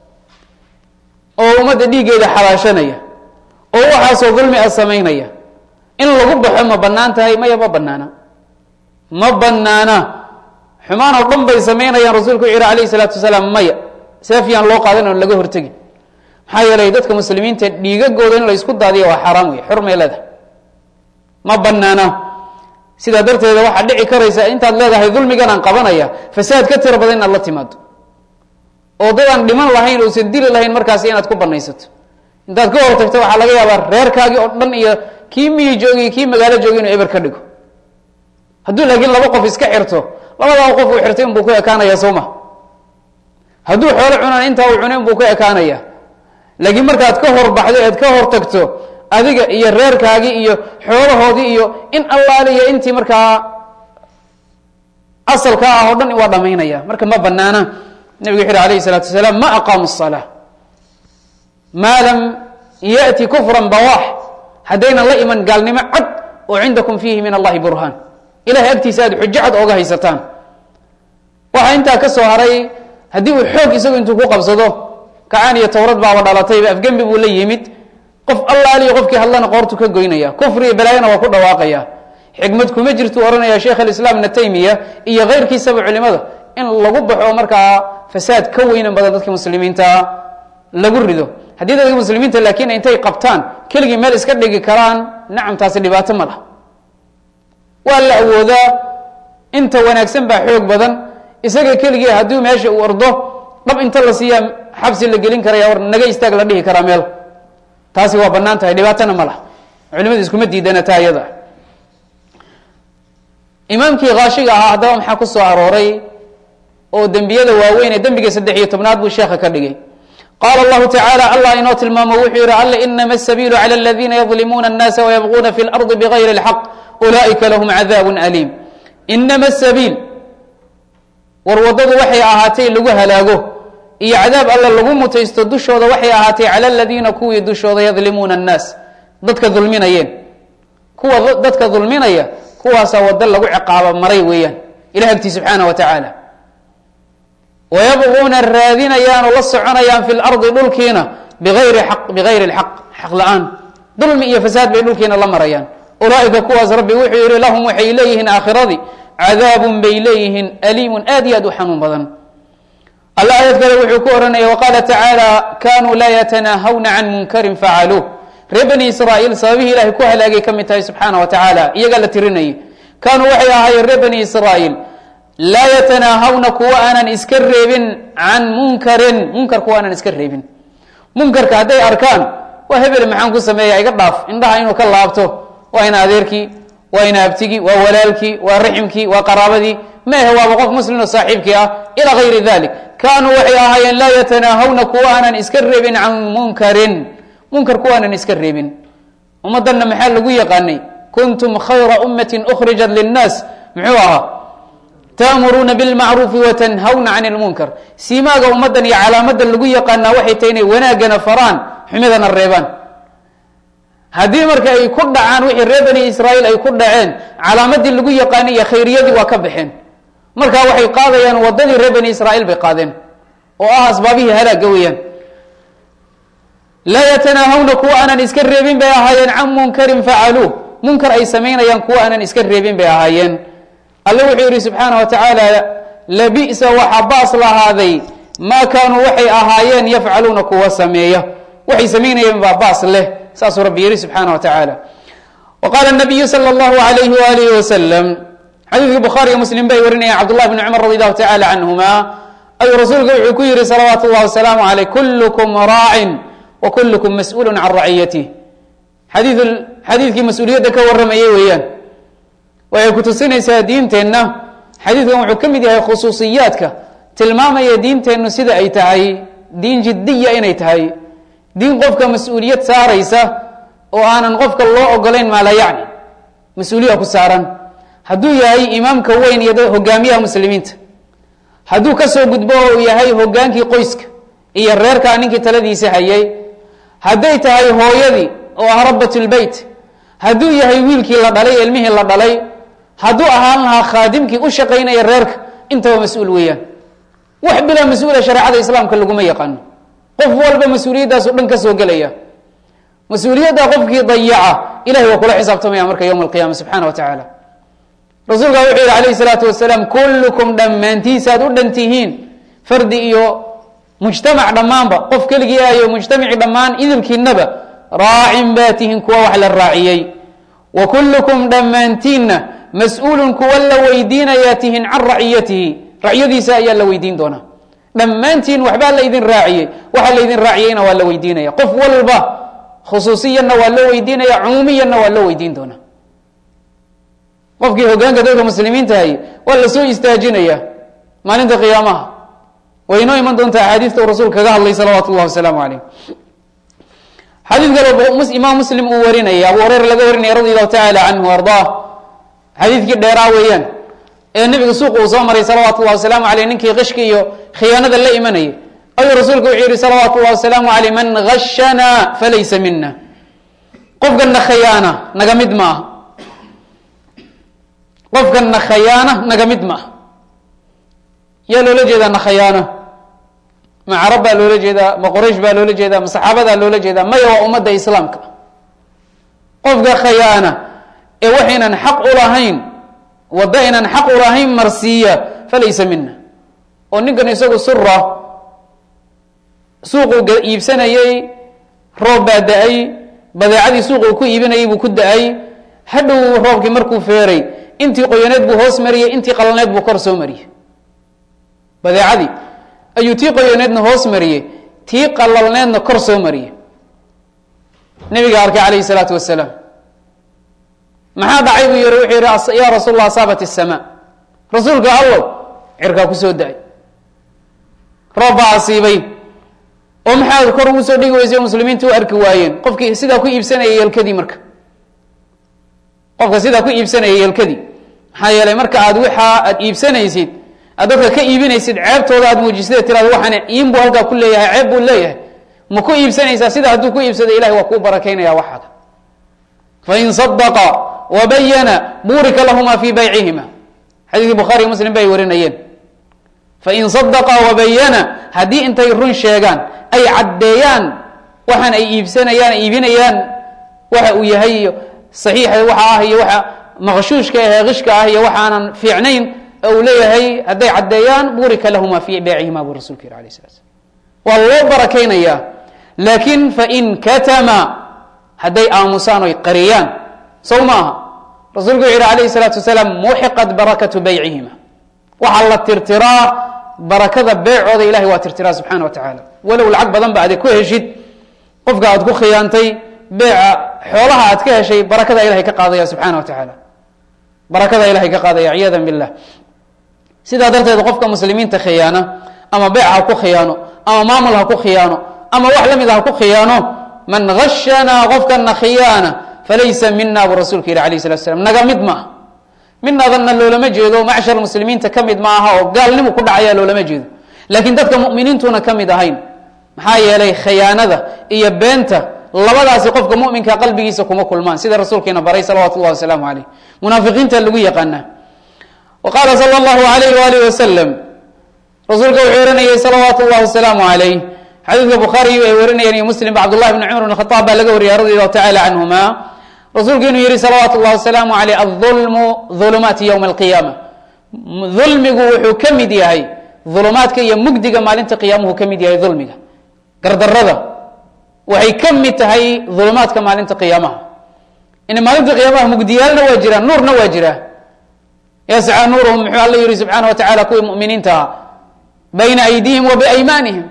oo ummadda dhiiggeeda xalaashanaya oo waxaasoo dulmi a samaynaya in lagu baxo ma bannaan tahay maya ma banaana ma banaana xumaan oo dhan bay samaynayaan rasuulku wuxu yihi alayhi salaatu wasalaam maya seefyaan loo qaadan oon laga hortegin maxaa yeelay dadka muslimiinta dhiigagooda in la isku daadiya waa xaaraam wey xurmay leedahay ma banaana sidaa darteeda waxaa dhici karaysa intaad leedahay dulmigan aan qabanaya fasaad ka tiro badan inaad la timaado oo dad aan dhiman lahayn uusan dili lahayn markaasi inaad ku banaysato intaad ka hor tagto waxaa laga yaabaa reerkaagii oo dhan iyo kii miyi joogiy kii magaalo joogi inuu eber ka dhigo hadduu laakiin laba qof iska xirto labadaa qof uu xirtay inbuu ku ekaanaya sooma hadduu xoolo cunaan intaa uu cunay inbuu ku ekaanaya laakiin markaad ka hor baxdo ead ka hor tagto adiga iyo reerkaagii iyo xoolahoodii iyo in allaaliya intii markaa asalka ah oo dhan waa dhamaynaya marka ma banaana nabigu wuxu uhi alayhi salaatu wasalaam ma aqaamu الsalaa maa lam yأti kufran bawaax haddaynan la iman gaalnimo cad oo cindakum fiihi min allahi burhaan ilahay agtiisa aad xujo cad ooga haysataan waxaa intaa ka soo haray haddii uu xoog isagu intuu ku qabsado kacaan iyo towrad baaba dhalatayba afgembi buu la yimid qof allaaliyo qofkii hadlana qoortu ka goynaya kufri iyo balaayana waa ku dhawaaqaya xikmad kuma jirtuu ohanaya sheekh alislaam ibna taymiya iyo keyrkiisaba culimada in lagu baxo markaa fasaad ka weynan badan dadka muslimiinta lagu rido haddii dadka muslimiinta laakiin intay qabtaan keligii meel iska dhigi karaan nacam taasi dhibaato ma lah waa la awoodaa inta wanaagsan baa xoog badan isaga keligii hadduu meesha uu ordo dhab inta la siiyaa xabsi la gelin karaya war naga istaag la dhihi karaa meel taasi waa banaan tahay dhibaatona ma lah culimadu iskuma diidana taa iyada imaamkii kaashiga ahaa haddaba maxaa ku soo arooray oo dembiyada waaweyn ee dembiga saddex iyo tobnaad buu sheekha ka dhigay qaala allahu tacaala allah inoo tilmaamo wuxuu yihi alle inama asabiilu cala aladiina yadlimuuna annaasa wayabquuna fi lardi bigayri اlxaq ulaa'ika lahum cadaab aliim inama sabiil war waddadu waxay ahaatay lagu halaago iyo cadaab alle lagu mutaysto dushooda waxay ahaatay cala aladiina kuwii dushooda yadlimuuna annaas dadka dulminayeen kuwa dadka dulminaya kuwaasaa waddo lagu ciqaabo maray weeyaan ilah agtii subxaana wa tacaala wayabquuna raadinayaan oo la soconayaan fi lardi dhulkiina biayri aq bigayri lxaq xaq la-aan dulmi iyo fasaad bay dhulkiina la marayaan ulaaika kuwaas rabbi wuxuu yihi lahum waxay leeyihiin aakhiradii cadaabun bay leeyihiin aliimun aad iyo aad u xanuun badan alla aayad kale wuxuu ku ohanaya waqaala tacaala kanuu laa yatanaahawna can munkarin facaluuh reer bani israa'iil sababihii ilahay ku halaagay ka mid tahay subxaana wa tacaala iyagaa la tirinayay kaanuu waxay ahaayeen reer bani israa'iil laa yatanaahawna kuwa aanan iska reebin can munkarin munkar kuwa aanan iska reebin munkarka hadday arkaan waa hebel maxaan ku sameeya iga dhaaf indhaha inuu ka laabto waa ina adeerkii waa ina abtigii waa walaalkii waa raximkii waa qaraabadii maahe waaba qof muslim oo saaxiibkii ah ilaa gayri dalik kaanuu waxay ahaayeen laa yatanaahawna kuwa aanan iska reebin can munkarin munkar kuwaanan iska reebin ummaddanna maxaa lagu yaqaanay kuntum khayra ummatin ukhrijat linnaas muxuu ahaa ta'muruuna bilmacruufi watanhawna can lmunkar siimaaga ummaddan iyo calaamadan lagu yaqaanaa waxay tahay inay wanaaggana faraan xumidana reebaan haddii marka ay ku dhacaan wixii reer bani israa'iil ay ku dhaceen calaamadii lagu yaqaanay iyo khayriyadii waa ka baxeen marka waxay qaadayaan waddadii reer bani israa'iil bay qaadeen oo ah asbaabihii halaaga weeyaan laa yatanaahawna kuwa aanan iska reebin bay ahaayeen can munkarin facaluuh munkar ay samaynayaan kuwa aanan iska reebin bay ahaayeen alle wuxuu yidhi subxaana wa tacaala labi'sa waxa baas lahaaday maa kaanuu waxay ahaayeen yafcaluuna kuwa sameeya waxay samaynayeen baa baas leh saasuu rabbi yihi subxaana wa tacaala wa qaala nabiyu sala allahu alayhi waalihi wasalam xadiidkii bukhaariyo muslim bay warinayaan cabdullahi bni cumar radi allahu tacala canhuma ayuu rasuulku wuxuu ku yihi salawaatu llahi wasalaamu caleyh kullukum raacin wa kullukum mas-uulun can raciyatih xadii xadiidkii mas-uuliyadda ka warramayay weeyaan waxay ku tusinaysaa diinteenna xadiidkan wuxuu ka mid yahay khusuusiyaadka tilmaamaya diinteennu sida ay tahay diin jiddiya inay tahay diin qofka mas-uuliyad saaraysa oo aanan qofka loo ogolayn maa la yacni mas-uuliya ku saaran hadduu yahay imaamka weyn iyo hogaamiyaha muslimiinta hadduu kasoo gudbo oo uu yahay hogaankii qoyska iyo reerkaa ninkii taladiisa hayay hadday tahay hooyadii oo ah rabat lbeyt hadduu yahay wiilkii la dhalay ilmihii la dhalay hadduu ahaan lahaa khaadimkii u shaqaynaya reerka intaba mas-uul weeyaan wax bilaa mas-uula shareecada islaamka laguma yaqaano qof walba mas-uuliyaddaas o dhan ka soo gelaya mas-uuliyadda qofkii dayaca ilahay waa kula xisaabtamaya marka yowma alqiyama subxana wa tacaala rasuulka wuxuu yihi alayh salaatu wasalaam kullukum dhammaantiisaad u dhan tihiin fardi iyo mujtamac dhammaanba qof keligii ayo mujtamacii dhammaan idilkiinaba raacin baa tihiin kuwa wax la raaciyey wa kullukum dhammaantiinna mas-uulun kuwa la weydiinayaa tihiin can raciyatihi raciyadiisa ayaa la weydiin doonaa dhammaantiin waxbaa laydin raaciyey waxa laydin raaciyeyna waa la weydiinaya qof walba khusuusiyanna waa loo weydiinaya cumuumiyanna waa loo weydiin doonaa qofkii hogaanka dadka muslimiinta hay waa la soo istaajinaya maalinta qiyaamaha way inoo iman doontaa axaadiista uu rasuul kaga hadlay salawaatu llahi wasalaamu caleyh xadiid kale imaam muslim uu warinaya abu hureyra laga warinaya radi allahu tacaala canhu ardaa xadiidkii dheeraa weeyaan ee nebiga suuqa uu soo maray salawaatu llahi wasalaamu aleyh ninkii qishka iyo khiyaanada la imanayay ayuu rasuulku wuxuu yihi salawaatu llahi wasalaamu aleyh man gashana falaysa mina qofkana khayaana naga mid ma aha qofkana khayaana naga mid ma aha yaa loola jeedaa na khayaano ma carab baa loola jeedaa ma qoraysh baa loola jeedaa ma saxaabadaa loola jeedaa maya waa ummadda islaamka qofka khayaana ee waxaynan xaq u lahayn waddo aynan xaq u lahayn marsiiya falaysa mina oo ninkan isagu sura suuquu iibsanayey roob baa da-ay badeecadii suuq uu ku iibinayay buu ku da-ay hadhow roobkii markuu feeray intii qoyaneed buu hoos mariyey intii qalneed buu kor soo mariyey badeecadii ayuu tii qoyaneedna hoos mariyey tii qalalneedna kor soo mariyey nabiga arkay calayhi salaatu wasalaam maxaa dhacay buu yiri wuxuu yihi ya rasuul allah asaabat isamaa rasuulka allow cirkaa ku soo da-ay roob baa asiibay oo maxaad kor ugu soo dhigi weysay oo muslimiinta u arki waayeen qofkii sidaa ku iibsanayay yelkadii marka qofka sidaa ku iibsanayay yelkadii maxaa yeelay marka aad waxaa aad iibsanaysid aad dadka ka iibinaysid ceebtooda aad muujisada tirado waxaan iin buu halkaa ku leeyahay ceeb buu leeyahay ma ku iibsanaysaa sida hadduu ku iibsado ilahay waa kuu barakaynaya waxaaga fain sadaqa wabayana buurika lahuma fi baycihima xadiiskii bukhaariy muslim bay warinayeen fain sadaqa wabayana haddii intay run sheegaan ay caddeeyaan waxaan ay iibsanayaan iibinayaan waxa uu yahay iyo saxiixa waxa ah iyo waxa maqshuushka ahee qishka ah iyo waxaanan fiicnayn uu leeyahay hadday caddeeyaan burika lahuma fi beecihima buu rasulku yiri alayh sala slam waa loo barakaynayaa laakiin fain katama hadday aamusaan oy qariyaan sow maaha rasuulku wuxu yihi alayhi salaatu wasalaam muxiqat barakatu baycihima waxaa la tirtiraa barakada beecooda ilahay waa tirtiraa subxana wa tacaala walow lacag badan ba ade ku heshid qofka aad ku khiyaantay beeca xoolaha aad ka heshay barakada ilahay ka qaadaya subxaana wa tacaala barakada ilahay ka qaadaya ciyaada billah sidaa darteed qofka muslimiinta khiyaana ama beec ha ku khiyaano ama maamul ha ku khiyaano ama wax la mid ha ku khiyaano man gashanaa qofkana khiyaana falaysa mina buu rasuulka yihi alayh salatu slam naga mid maaha midnaadanna loolama jeedo macshar muslimiinta ka mid ma aha oo gaalnimu ku dhacaya loolama jeedo laakiin dadka muminiintuna ka mid ahayn maxaa yeelay khiyaanada iyo beenta labadaasi qofka muminka qalbigiisa kuma kulmaan sida rasuulkeena baray salawatu llahi wasalaamu aleyh munaafiqiinta lagu yaqaana wa qaala sala allahu alayh waalih wasalam rasuulka wuxuu oranayay salawaatu llahi wasalaamu alayh xadiidka bukhaariy ay warinayeen iyo muslim ba cabdullahi bni cumar bn khaaab baa laga wariyay radi allahu tacala canhuma rasuulku inuu yihi salawaatu llahi wasalaamu aleyh aulmu ulumaati ywma alqiyaama dulmigu wuxuu ka mid yahay ulumaadka iyo mugdiga maalinta qiyaamuhu ka mid yahay dulmiga gardarada waxay ka mid tahay ulumaadka maalinta qiyaamaha in maalinta qiyaamaha mugdiyaalna waa jiraan nuurna waa jiraa yascaa nuuruhum muxuu alla yihi subxaana wa tacala kuwii muminiinta ah bayna aydiihim wa biaymaanihim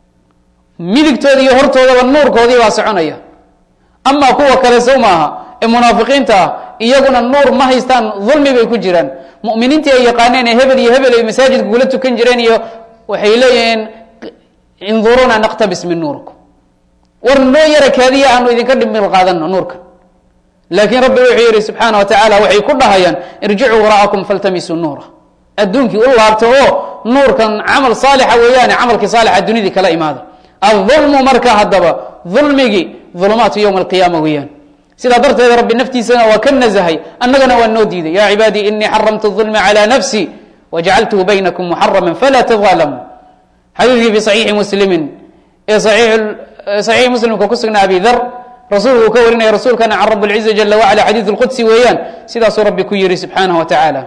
midigtooda iyo hortoodaba nuurkoodii baa soconaya amaa kuwa kale sow maaha ee munaafiqiinta ah iyaguna nuur ma haystaan dulmi bay ku jiraan muminiintii ay yaqaaneen ee hebel iyo hebel ay masaajidka kula tukan jireen iyo waxay leeyihiin induruna naqtabis min nuurikum war noo yara kaadiya aanu idinka dhimil qaadano nuurka laakiin rabbi wuxuu yihi subxaana wa tacaala waxay ku dhahayaan irjicuu wara'akum faltamisuu nuura adduunkii u laabta oo nuurkan camal saalixa weeyaane camalkii saalixa dunidii kala imaada aulmu marka haddaba dulmigii ulumaatu ywma alqiyaama weeyaan sidaa darteed rabbi naftiisana waa ka nazahay annagana waa noo diiday ya cibaadii inii xaramtu ulma calى nafsi wajacaltuhu baynakum muxarama fala tظalamuu xadiidkii fi صaxiixi muslimi ee صaxiixi muslimka ku sugnaa abi dar rasuulku uu ka warinaya rasuulkana can rab اlciza jala wacala xadiid اlqudsi weeyaan sidaasuu rabbi ku yihi subxaanaه wa tacaala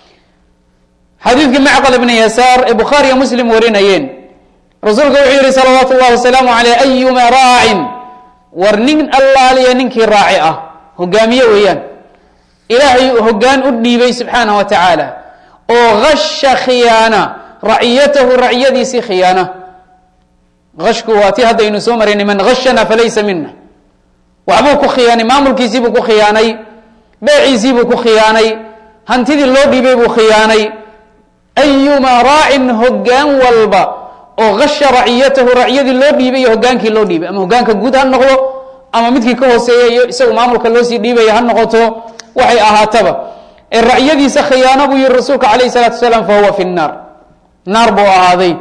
xadiidkii macqal ibni yasaar ee bukhaariyo muslim warinayeen rasuulka wuxuu yihi salawaatu اllahi wasalaamu aleyh ayuma raacin war nin allaaliya ninkii raaci ah hogaamiye weeyaan ilaahay hogaan u dhiibay subxaanah wa tacaala oo gasha khiyaana raciyatahu raciyadiisii khiyaana ashku waa ti haddaynu soo maraynay man gashana falaysa mina waxbuu ku khiyaanay maamulkiisiibuu ku khiyaanay beeciisiibuu ku khiyaanay hantidii loo dhiibay buu khiyaanay ayumaa raacin hogaan walba oo gasha raciyatahu raciyadii loo dhiibay iyo hogaankii loo dhiibay ama hogaanka guud ha noqdo ama midkii ka hooseeya iyo isagu maamulka loo sii dhiibaya ha noqoto waxay ahaataba ee raciyadiisa khiyaano buu yihi rasuulka calayh salaatu wasalaam fa huwa fi nnaar naar buu ahaaday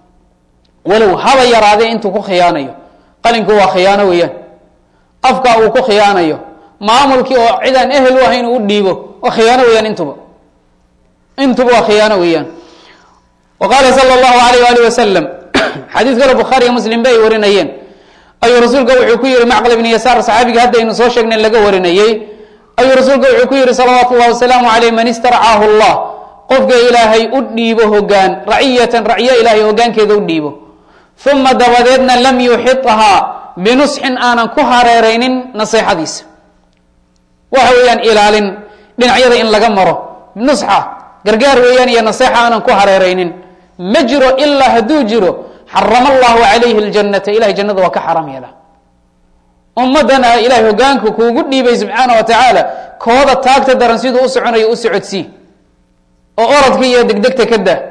walow haba yaraadee intuu ku khiyaanayo qalinku waa khiyaano weeyaan afka uu ku khiyaanayo maamulkii oo cidaan ehel u ahayn uu dhiibo waa khiyaano weeyaan intuba intuba waa khiyaano weeyaan wa qaala sala allahu alayh alih wasalam xadiid kale bukhaariiyo muslim ba ay warinayeen ayuu rasuulka wuxuu ku yihi macqal ibni yasaar saxaabiga haddaynu soo sheegnay laga warinayey ayuu rasuulka wuxuu ku yihi salawaatu llahi wasalaamu aleyh man istarcaahu llah qofka ilaahay u dhiibo hogaan raciyatan raciyo ilaahay hogaankeeda u dhiibo uma dabadeedna lam yuxithaa binusxin aanan ku hareeraynin naseexadiisa waxa weeyaan ilaalin dhinacyada in laga maro nusxa gargaar weeyaan iyo naseexa aanan ku hareeraynin ma jiro ilaa hadduu jiro xarama allahu calayhi اljanata ilahay jannada waa ka xaram yeela ummaddana ilahay hogaanku kuugu dhiibay subxaana wa tacaala kooda taagta daran siduu u soconayo u socodsii oo oradka iyo degdegta ka daa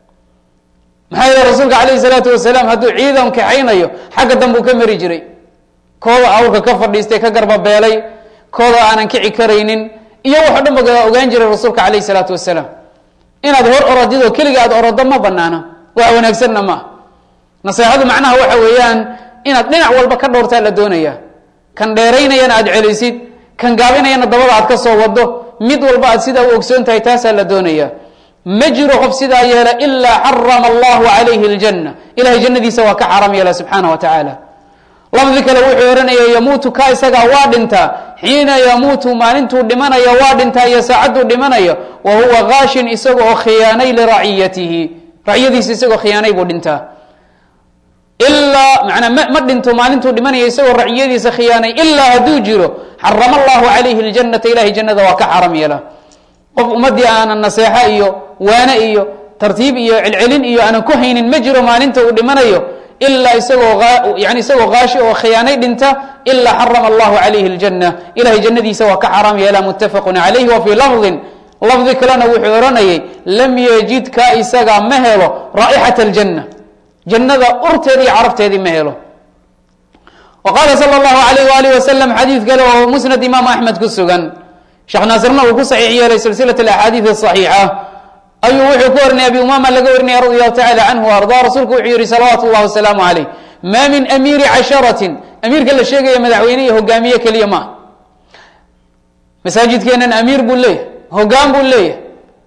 maxaa yeele rasuulka calayhi salaatu wasalaam hadduu ciidan kaxaynayo xagga danbuu ka mari jiray kooda awrka ka fadhiistay ka garbabeelay kooda aanan kici karaynin iyo waxo dhan ba ogaan jiray rasuulka calayhi salaatu wasalaam inaad hor orodidoo keliga aad orodo ma banaana wax wanaagsanna ma ah naseexadu macnaha waxa weeyaan inaad dhinac walba ka dhowrtaa la doonaya kan dheeraynayana aad celisid kan gaabinayana dabada aad ka soo wado mid walba aad sidaa u ogsoon tahay taasaa la doonaya ma jiro qof sidaa yeela ilaa xarama allahu calayhi اljanna ilahay jannadiisa waa ka xaram yeela subxaana wa tacaala lafdi kale wuxuu ohanaya yamuutu ka isagaa waa dhintaa xiina yamuutu maalintuu dhimanaya waa dhintaa iyo saacadduu dhimanaya wa huwa gaashin isaga oo khiyaanay liraciyatihi raciyadiisa isagoo khiyaanay buu dhintaa ilaa manaa ma ma dhinto maalintuu dhimanaya isagoo raciyadiisa khiyaanay ilaa hadduu jiro xarama allahu calayhi اljanata ilahay jannada waa ka xaram yeela qof ummadii aanan naseexo iyo waane iyo tartiib iyo celcelin iyo aanan ku haynin ma jiro maalinta uu dhimanayo ilaa isagoo yani isagoo kaashi oo khiyaanay dhinta ilaa xarama allahu calayhi اljanna ilahay jannadiisa waa ka xaaraam yeelaa muttafaqun calayhi wa fii lafdin lafdi kalena wuxuu odhanayay lam yejid ka isagaa ma helo raa'ixat اljanna jannada urteedi iyo carabteedii ma helo wa qaala sala allahu alayh waalih wasalam xadiid kale oo musnad imaam axmed ku sugan sheekh naasirna uu ku saxiix yeelay silsilat alaxaadiid asaxiixa ayuu wuxuu ka warinaya abi umama laga warinaya radi allahu tacala canhu o arda rasuulku wuxuu yihi salawaatu llahi wasalaamu calayh maa min amiiri casharatin amiirka la sheegaya madaxweyne iyo hogaamiye keliya maaha masaajidkeenan amiir buu leeyahay hogaan buu leeyahay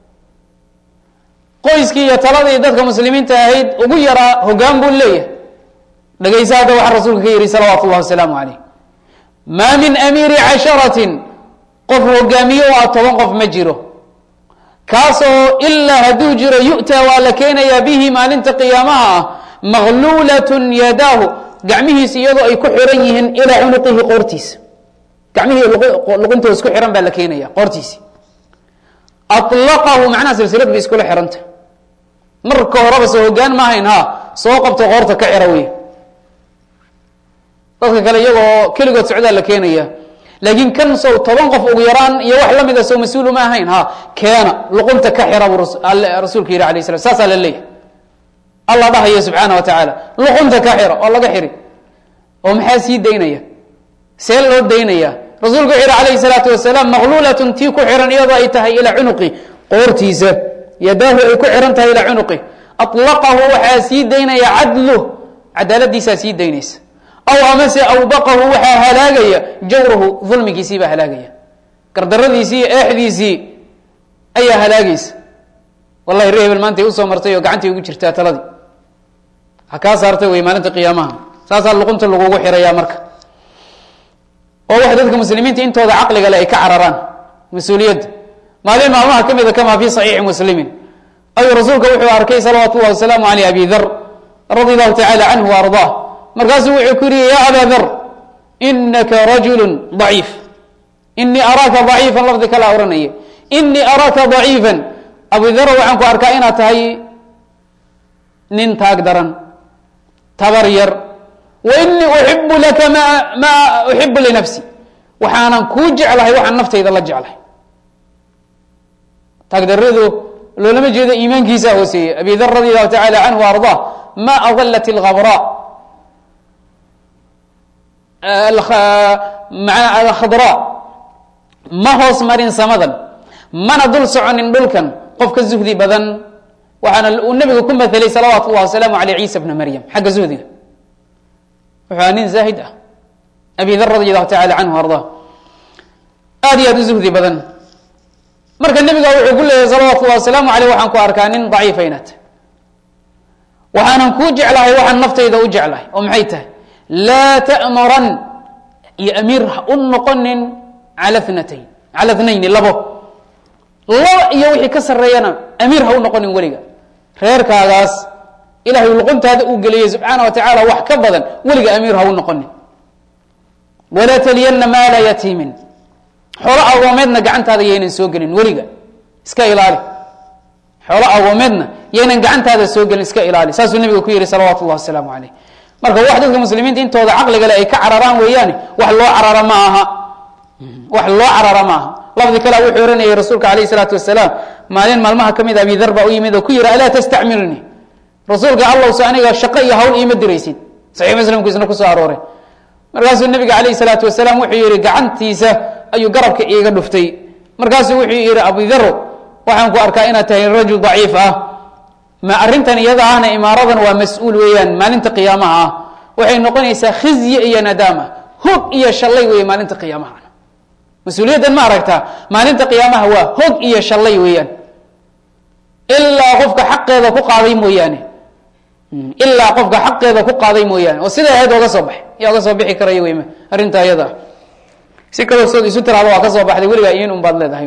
qoyskii iyo taladii dadka muslimiinta ahayd ugu yaraa hogaan buu leeyahay dhegaysa hadda waxaa rasuulka ka yihi salawaatu llahi wasalaamu calayh maa min amiiri casharatin qof hogaamiye oo ah toban qof ma jiro kaasoo ilaa hadduu jiro yu'taa waa la keenayaa bihi maalinta qiyaamaha ah maqluulatun yadaahu gacmihiisa iyadoo ay ku xiran yihiin ilaa cunuqihi qoortiisa gacmihii luqintooda isku xiran baa la keenaya qoortiisi alaqahu macnaha silsilad bay iskula xiranta marka horeba soo hogaan ma ahayn ha soo qabto qoorta ka xira wey dadka kale iyagoo keligood socdaa la keenaya laakiin kan sow toban qof ugu yaraan iyo wax la mida sow mas-uulu ma ahayn ha keena luqunta ka xira buu rasuulka yihi alayh slam saasaa la leeyahy allah dhahaya subxaana wa tacaala luqunta ka xira oo laga xiri oo maxaa sii daynaya see loo daynaya rasuulku wuxu yihi alayhi salaatu wasalaam maqluulatun tii ku xiran iyadoo ay tahay ilaa cunuqi qoortiisa yadaahu ay ku xiran tahay ilaa cunuqi aطlaqahu waxaa sii daynaya cadluh cadaaladiisaa sii daynaysa aw amase awbaqahu waxaa halaagaya jawrahu dulmigiisii baa halaagaya gardaradiisii iyo eexdiisii ayaa halaagaysa wallahi re hebel maantay usoo martay oo gacantay ugu jirtaa taladii ha kaa saartay wey maalinta qiyaamaha saasaa luqunta lagugu xirayaa marka oo wax dadka muslimiinta intooda caqliga le ay ka cararaan mas-uuliyadda maalin maalmaha ka mida kamaa fi saxiixi muslimin ayuu rasuulka wuxuu arkay salawaatu llahi wasalaamu aleyh abi dar radi allahu tacala canhu wa ardaa markaasuu wuxuu ku yihi ya aba dar inaka rajulu daciif inii araaka daciifan lafdi kala ohanaya inii araaka daciifan abu dar waxaan ku arkaa inaad tahay nin taag daran tabar yar wa inii uxibu laka ma maa uxibu linafsi waxaanan kuu jeclahay waxaan naftayda la jeclahay taagdaradu loolama jeedo iimaankiisa hooseeye abi dar radi allahu tacala canhu wa ardaa ma adalat اlgabra alkhadra ma hoos marin samadan mana dul soconin dhulkan qof ka zuhdi badan waxaana uu nabigu ku maelay salawaatu llahi wasalaamu aleyh ciisa bna maryam xagga zuhdiga wuxuu nin zaahid ah abi dar radi allahu tacala canhu ardaa aad iyo aad u zuhdi badan marka nebiga wuxuu ku leeyahay salawaatu llahi wasalaamu aleyh waxaan ku arkaa nin daciifa inaad waxaanan kuu jeclahay waxaan naftayda u jeclahay oo maxay tahay laa ta'muran iyo amiir ha u noqonin cala natayn cala tnayni labo laba iyo wixii ka sarreeyana amiir ha u noqonin weliga reerkaagaas ilahay luquntaada uu geliyey subxaana wa tacaala wax ka badan weliga amiir ha u noqonin walaa taliyanna maala yatiimin xoolo agoomeedna gacantaada yaynan soo gelin weliga iska ilaali xoolo agoomeedna yaynan gacantaada soo gelin iska ilaali saasuu nabiga ku yihi salawaatu llahi wasalaamu caleyh marka wax dadka muslimiinta intooda caqliga le ay ka cararaan weeyaane wax loo carara ma aha wax loo carara ma aha lafdi kale wuxuu ohanayay rasuulka alayh isalaatu wasalaam maalin maalmaha ka mid abi dar baa u yimid oo ku yihi alaa tastacmilnii rasuulka allowse aniga shaqo iyo hawl iima diraysid saxiix muslimku isna kusoo arooray markaasuu nabiga alayh salaatu wasalaam wuxuu yihi gacantiisa ayuu garabka iiga dhuftay markaasuu wuxuu yihi abidaro waxaan ku arkaa inaad tahay rajul daciif ah ma arrintan iyada ahna imaaradan waa mas-uul weeyaan maalinta qiyaamaha ah waxay noqonaysaa khizye iyo nadaama hog iyo shallay weeye maalinta qiyaamaha mas-uuliyaddan ma aragtaa maalinta qiyaamaha waa hog iyo shallay weeyaan ilaa qofka xaqeeda ku qaaday mooyaane ilaa qofka xaqeeda ku qaaday mooyaane oo sida ahayd oga soo baxay yaa oga soo bixi karaya wey arrinta iyada ah si kaloo sood isu tiraado waa ka soo baxday weligaa iin un baad leedahay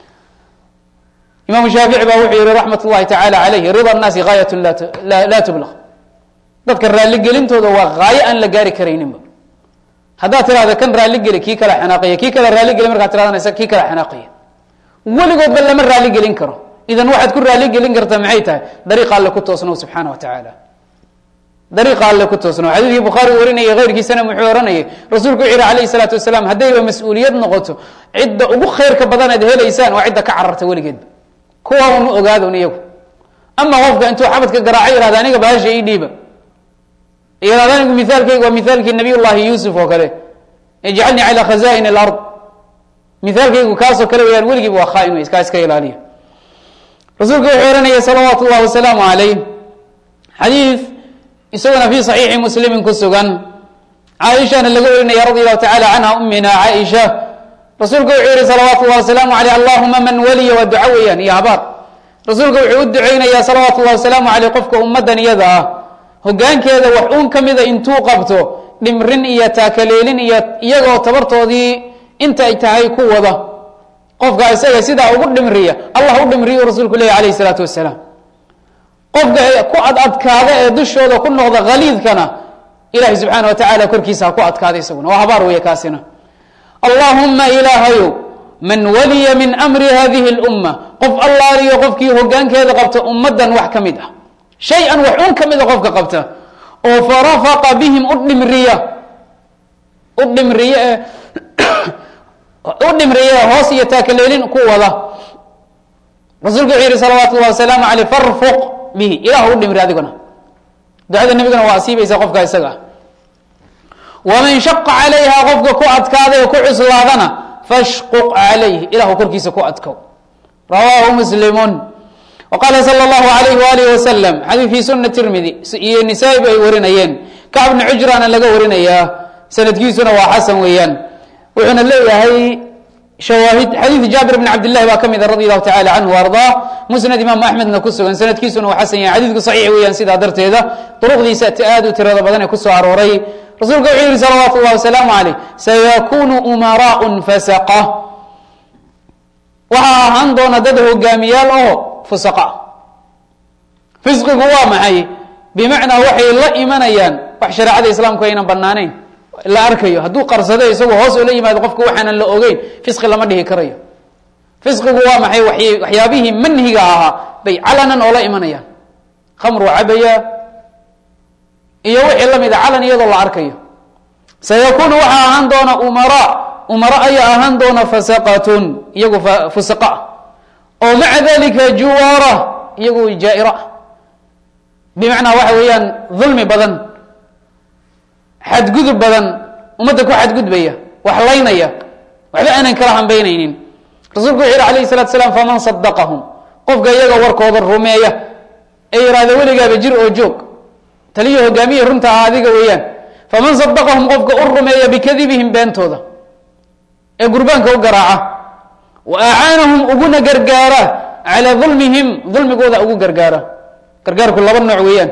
imaamu shaafici baa wuxuu yihi raxmat ullahi tacaala calayhi rida nnaasi gaayatun laa tublaq dadka raalligelintooda waa haayo aan la gaari karayninba haddaad tirahda kan raalligeli kii kala xanaaqaya kii kale raalligeli markaad tiradanaysa kii kala xanaaqaya weligoodba lama raalligelin karo idan waxaad ku raalligelin kartaa maxay tahay dariiqa alle ku toosnow subxaana wa tacaala dariiqa alle ku toosno xadiidkii bukhaari warinayay keyrkiisana muxuu ohanayay rasuulku wuxu yihi alayh salaatu wasalaam haddayba mas-uuliyad noqoto cidda ugu khayrka badan aad helaysaan waa cidda ka cararta weligeedba kuwa unu ogaadon iyagu ama qofka intuu xabadka garaaco yihahda aniga bahasha ii dhiiba yihahda anigu mithaalkayga waa mithaalkii nabiy llahi yuusuf oo kale ijcalnii calaa khaza'in alard mithaalkaygu kaasoo kale weyaan weligiiba waa khaain wey kaa iska ilaaliya rasuulku wuxuu ohanaya salawaatu llahi wasalaamu calayh xadiid isaguna fi صaxiixi muslimin ku sugan caaishana laga warinaya radi allahu tacala canha umina caaisha rasuulku wuxuu yihi salawaatu llahi wasalaamu aleyh allahuma man waliya waa duco weeyaan iyo habaar rasuulku wuxuu u duceynayaa salawaatu llahi wasalaamu aleyh qofka ummaddan iyada ah hogaankeeda wax uun ka mida intuu qabto dhimrin iyo taakaleelin iyo iyagoo tabartoodii inta ay tahay ku wada qofka isaga sidaa ugu dhimriya allah u dhimriyu rasuulku leeyahy alayh isalaatu wasalaam qofka ku ad adkaada ee dushooda ku noqda haliidkana ilahi subxaana wa tacaala korkiisa ha ku adkaada isaguna waa habaar weeye kaasina allahuma ilaahayow man waliya min amri hadihi اlumma qof allaaliyo qofkii hogaankeeda qabta ummaddan wax ka mid ah shay-an wax un ka mida qofka qabta oo farafaqa bihim u dhimriya u dhimriye u dhimriye hoos iyo taakaleelin ku wada rasuulku wuxuu yihi salawaatu llahi wasalaamu aleyh farfuq bihi ilah u dhimri adiguna ducada nebiguna waa asiibaysa qofka isaga ah waman shaqa calayha qofka ku adkaada ee ku cuslaadana fashquq calayh ilahu korkiisa ku adkow rawaahu muslimun waqaala sala allahu alayh waalih wasalam xadiid fi suna tirmidi iyo nisaa-i ba ay warinayeen kacb bni cujrana laga warinayaa sanadkiisuna waa xasan weeyaan wuxuuna leeyahay shawaahid xadiid jaabir bn cabdillahi baa ka mida radi allahu tacala canhu ardaa musnad imaamu axmedna ku sugan sanadkiisuna waa xasan yahay xadiidku saxiix weeyaan sidaa darteeda duruqdiisa aad u tirada badan ee kusoo arooray rasuulku wuxuu yihi salawaatu llahi wasalaamu caleyh sayakunu umaraun fasaqa waxaa ahaan doona dad hogaamiyaal oo fusaqa fisqigu waa maxay bimacnaa waxay la imanayaan wax shareecada islaamku aynan banaanayn la arkayo hadduu qarsado isagoo hoos oo la yimaado qofka waxaanan la ogeyn fisqi lama dhihi karayo fisqigu waa maxay waxyaabihii manhiga ahaa bay calanan oo la imanayaan khamru cabaya iyo wixii lamid a calan iyadoo la arkayo sayakunu waxaa ahaan doona umara umaro ayaa ahaan doona fasaqatun iyagu fusaqa oo maca dalika juwaara iyagu jaa-ira bimacnaa waxa weeyaan dulmi badan xadgudub badan ummadda ku xadgudbaya wax laynaya waxba aanan kala hambaynaynin rasuulku wuxu yihi alayh salatu salaam faman sadaqahum qofka iyaga warkooda rumeeya ee yihahda weligaaba jir oo joog taliyo hogaamiye runta ah adiga weeyaan faman sadaqahum qofka u rumeeya bikadibihim beentooda ee gurbaanka u garaaca wa acaanahum uguna gargaara calaa dulmihim dulmigooda ugu gargaara gargaarku laba nooc weeyaan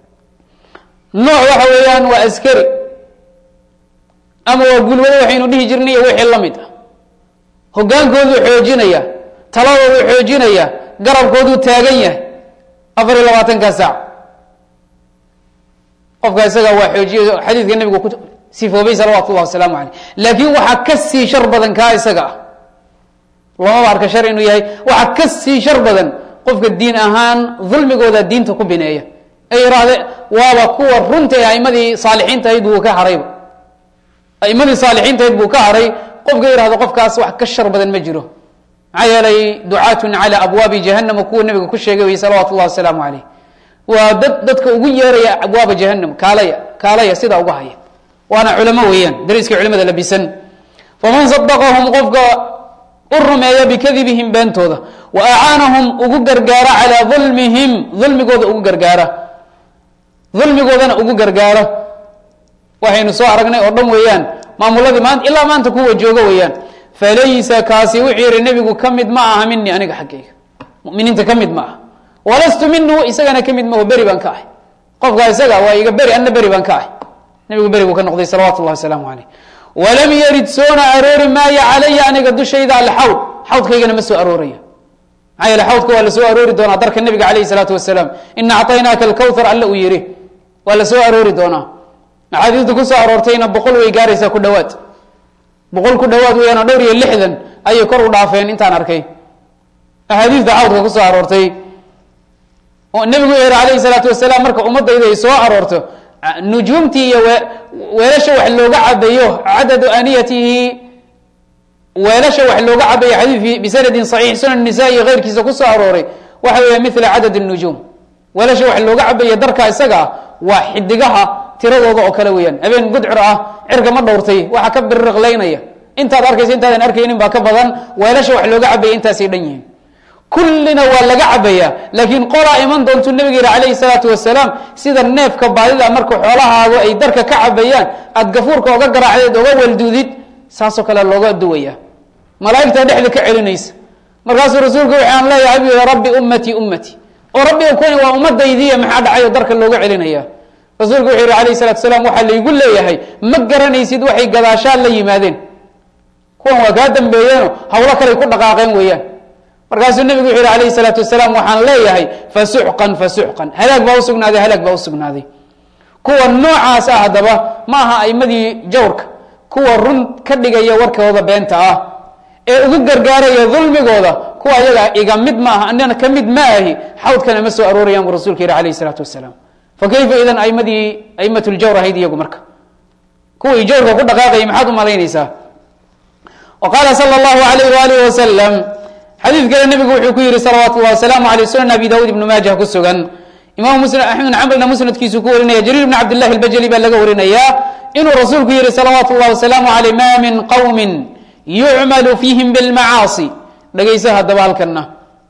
nooc waxa weeyaan waa askari ama waa gulwado waxaynu dhihi jirnay iyo wixii la mid ah hogaankooduu xoojinaya taladooduu xoojinaya garabkooduu taagan yahay afar iyo labaatanka saac qofka isaga waa xoojiye xadiidka nabigu ku sifoobay salawaatu llahi wasalaamu caleyh laakiin waxaa ka sii shar badan kaa isaga ah lamaba arka shar inuu yahay waxaa ka sii shar badan qofka diin ahaan dulmigooda diinta ku bineeya ay yihahde waaba kuwa runta ee aimadii saalixiinta ahayd buu ka harayba aimadii saalixiinta ahayd buu ka haray qofka yihahdo qofkaas wax ka shar badan ma jiro maxaa yeelay ducaatun cala abwaabi jahanama kuwa nabiga ku sheegay wey salawatu llahi wasalaamu caleyh waa dad dadka ugu yeeraya abwaaba jahanam kaalaya kaalaya sidaa uga haya waana culamo weeyaan dariiska culimada labisan faman sadaqahum qofka u rumeeya bikadibihim beentooda wa acaanahum ugu gargaara calaa dulmihim dulmigooda ugu gargaara dulmigoodana ugu gargaara waxaynu soo aragnay oo dhan weeyaan maamuladii maanta ilaa maanta kuwa jooga weeyaan falaysa kaasi wuxuu yihi nebigu ka mid ma aha mini aniga xaggayga muminiinta ka mid ma aha walastu minhu isagana ka mid maho beri baan ka ahay qofka isaga waa iga beri anna beri baan ka ahay nebigu beri buu ka noqday salawatu llahi wasalaamu caleyh walam yarid soona aroori maayo calaya aniga dushayda alxawd xawdkaygana ma soo arooraya maxaa yeele xawdka waa la soo aroori doonaa darka nebiga calayhi salaatu wasalaam ina acطaynaaka alkawthar alla uu yihi waa la soo aroori doonaa axaadiista kusoo aroortayna boqol way gaaraysaa ku dhawaad boqol ku dhawaad weyaano dhowr iyo lixdan ayay kor u dhaafeen intaan arkay axaadiista xawdka kusoo aroortay oo nebigu yihi alayhi salaatu wasalaam marka ummadayda ay soo aroorto nujuumtii iyo weelasha wax looga cabayo cadadu aniyatihi weelasha wax looga cabayo xadiidkii bisanadin saxiix sunan nisa iyo keyrkiisa kusoo arooray waxa weeya mila cadad nujuum weelasha wax looga cabayo darka isaga ah waa xidigaha tiradooda oo kale weeyaan habeen gudcur ah cirka ma dhowrtay waxa ka biriqlaynaya intaad arkaysa intaadan arkaynin baa ka badan weelasha wax looga cabaya intaasay dhan yihiin kullina waa laga cabaya laakiin qolaa iman doontuu nabiga yihi calayhi salaatu wasalaam sida neefka baadida marka xoolahaagu ay darka ka cabayaan aad gafuurka oga garaacdeed oga walduudid saasoo kale looga duwaya malaaigtaa dhexda ka celinaysa markaasuu rasuulku waxaan leeyahay bu rabbi ummatii ummatii oo rabbi kuwani waa ummadaydiiya maxaa dhacay oo darka looga celinaya rasuulku wuxuu yihi alayh salatu salaam waxaa laygu leeyahay ma garanaysid waxay gadaashaan la yimaadeen kuwan waa kaa dambeeyeeno hawlo kaley ku dhaqaaqeen weeyaan markaasuu nebigu wuxu yihi alayhi salaatu wasalaam waxaan leeyahay fasuxqan fasuxqan halaag baa usugnaaday halaag baa usugnaaday kuwa noocaas ah haddaba ma aha aimadii jawrka kuwa run ka dhigaya warkooda beenta ah ee ugu gargaaraya dulmigooda kuwa ayaga iga mid ma aha anina ka mid ma ahi xawdkana ma soo aroorayaan buu rasulka yihi alayh isalaatu wasalaam fa kayfa idan aimadii aimat ljawr ahayd iyagu marka kuwii jawrka ku dhaqaaqayay maxaad u malaynaysaa wa qaala sala allahu alayh waalih wasalam xadiid kale nebigu wuxuu ku yihi salawaatu llahi wasalaamu aleyh sunan abi dawud ibnu maajah ku sugan imam muslim axmed bin xambalna musnadkiisu ku warinaya jariir bn cabd llahi albajali baa laga warinayaa inuu rasuulku yihi salawaatu llahi wasalaamu aleyh ma min qowmin yucmalu fiihim bilmacaasi dhegaysa haddaba halkana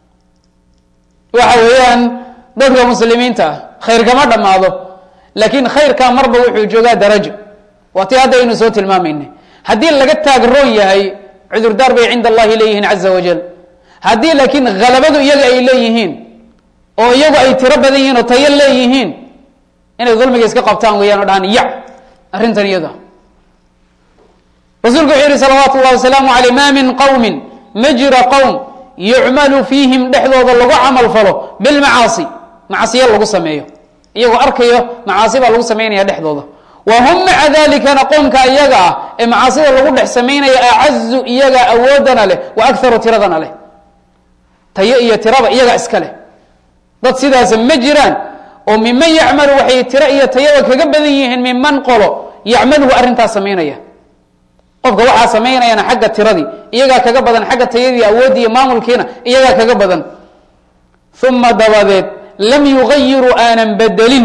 waxa weeyaan dadka muslimiinta ah khayr kama dhammaado laakiin khayrkaa marba wuxuu joogaa darajo waa tii hadda aynu soo tilmaamayna haddii laga taagroon yahay cudurdaar bay cinda allahi leeyihiin caza wajal haddii laakiin halabadu iyaga ay leeyihiin oo iyagu ay tiro badan yihiin oo tayo leeyihiin inay dulmiga iska qabtaan weeyaan o dhahaan yac arrintan iyada rasuulku wuxuu yihi salawaatu llahi wasalaamu aleyh ma min qowmin ma jira qowm yucmalu fiihim dhexdooda lagu camal falo bilmacaasi macasiyo lagu sameeyo iyagoo arkayo macaasi baa lagu samaynaya dhexdooda wa hum maca dalikana qoomka iyaga ah ee macaasida lagu dhex samaynaya acazu iyaga awoodana leh wa akaru tiradana leh tayo iyo tiraba iyaga iska leh dad sidaasa ma jiraan oo miman yacmalu waxay tiro iyo tayada kaga badan yihiin miman qolo yacmaluhu arrintaas samaynaya qofka waxaa samaynayana xagga tiradii iyagaa kaga badan xagga tayadii awoodii iyo maamulkiina iyagaa kaga badan uma dabadeed lam yugayiruu aanan bedelin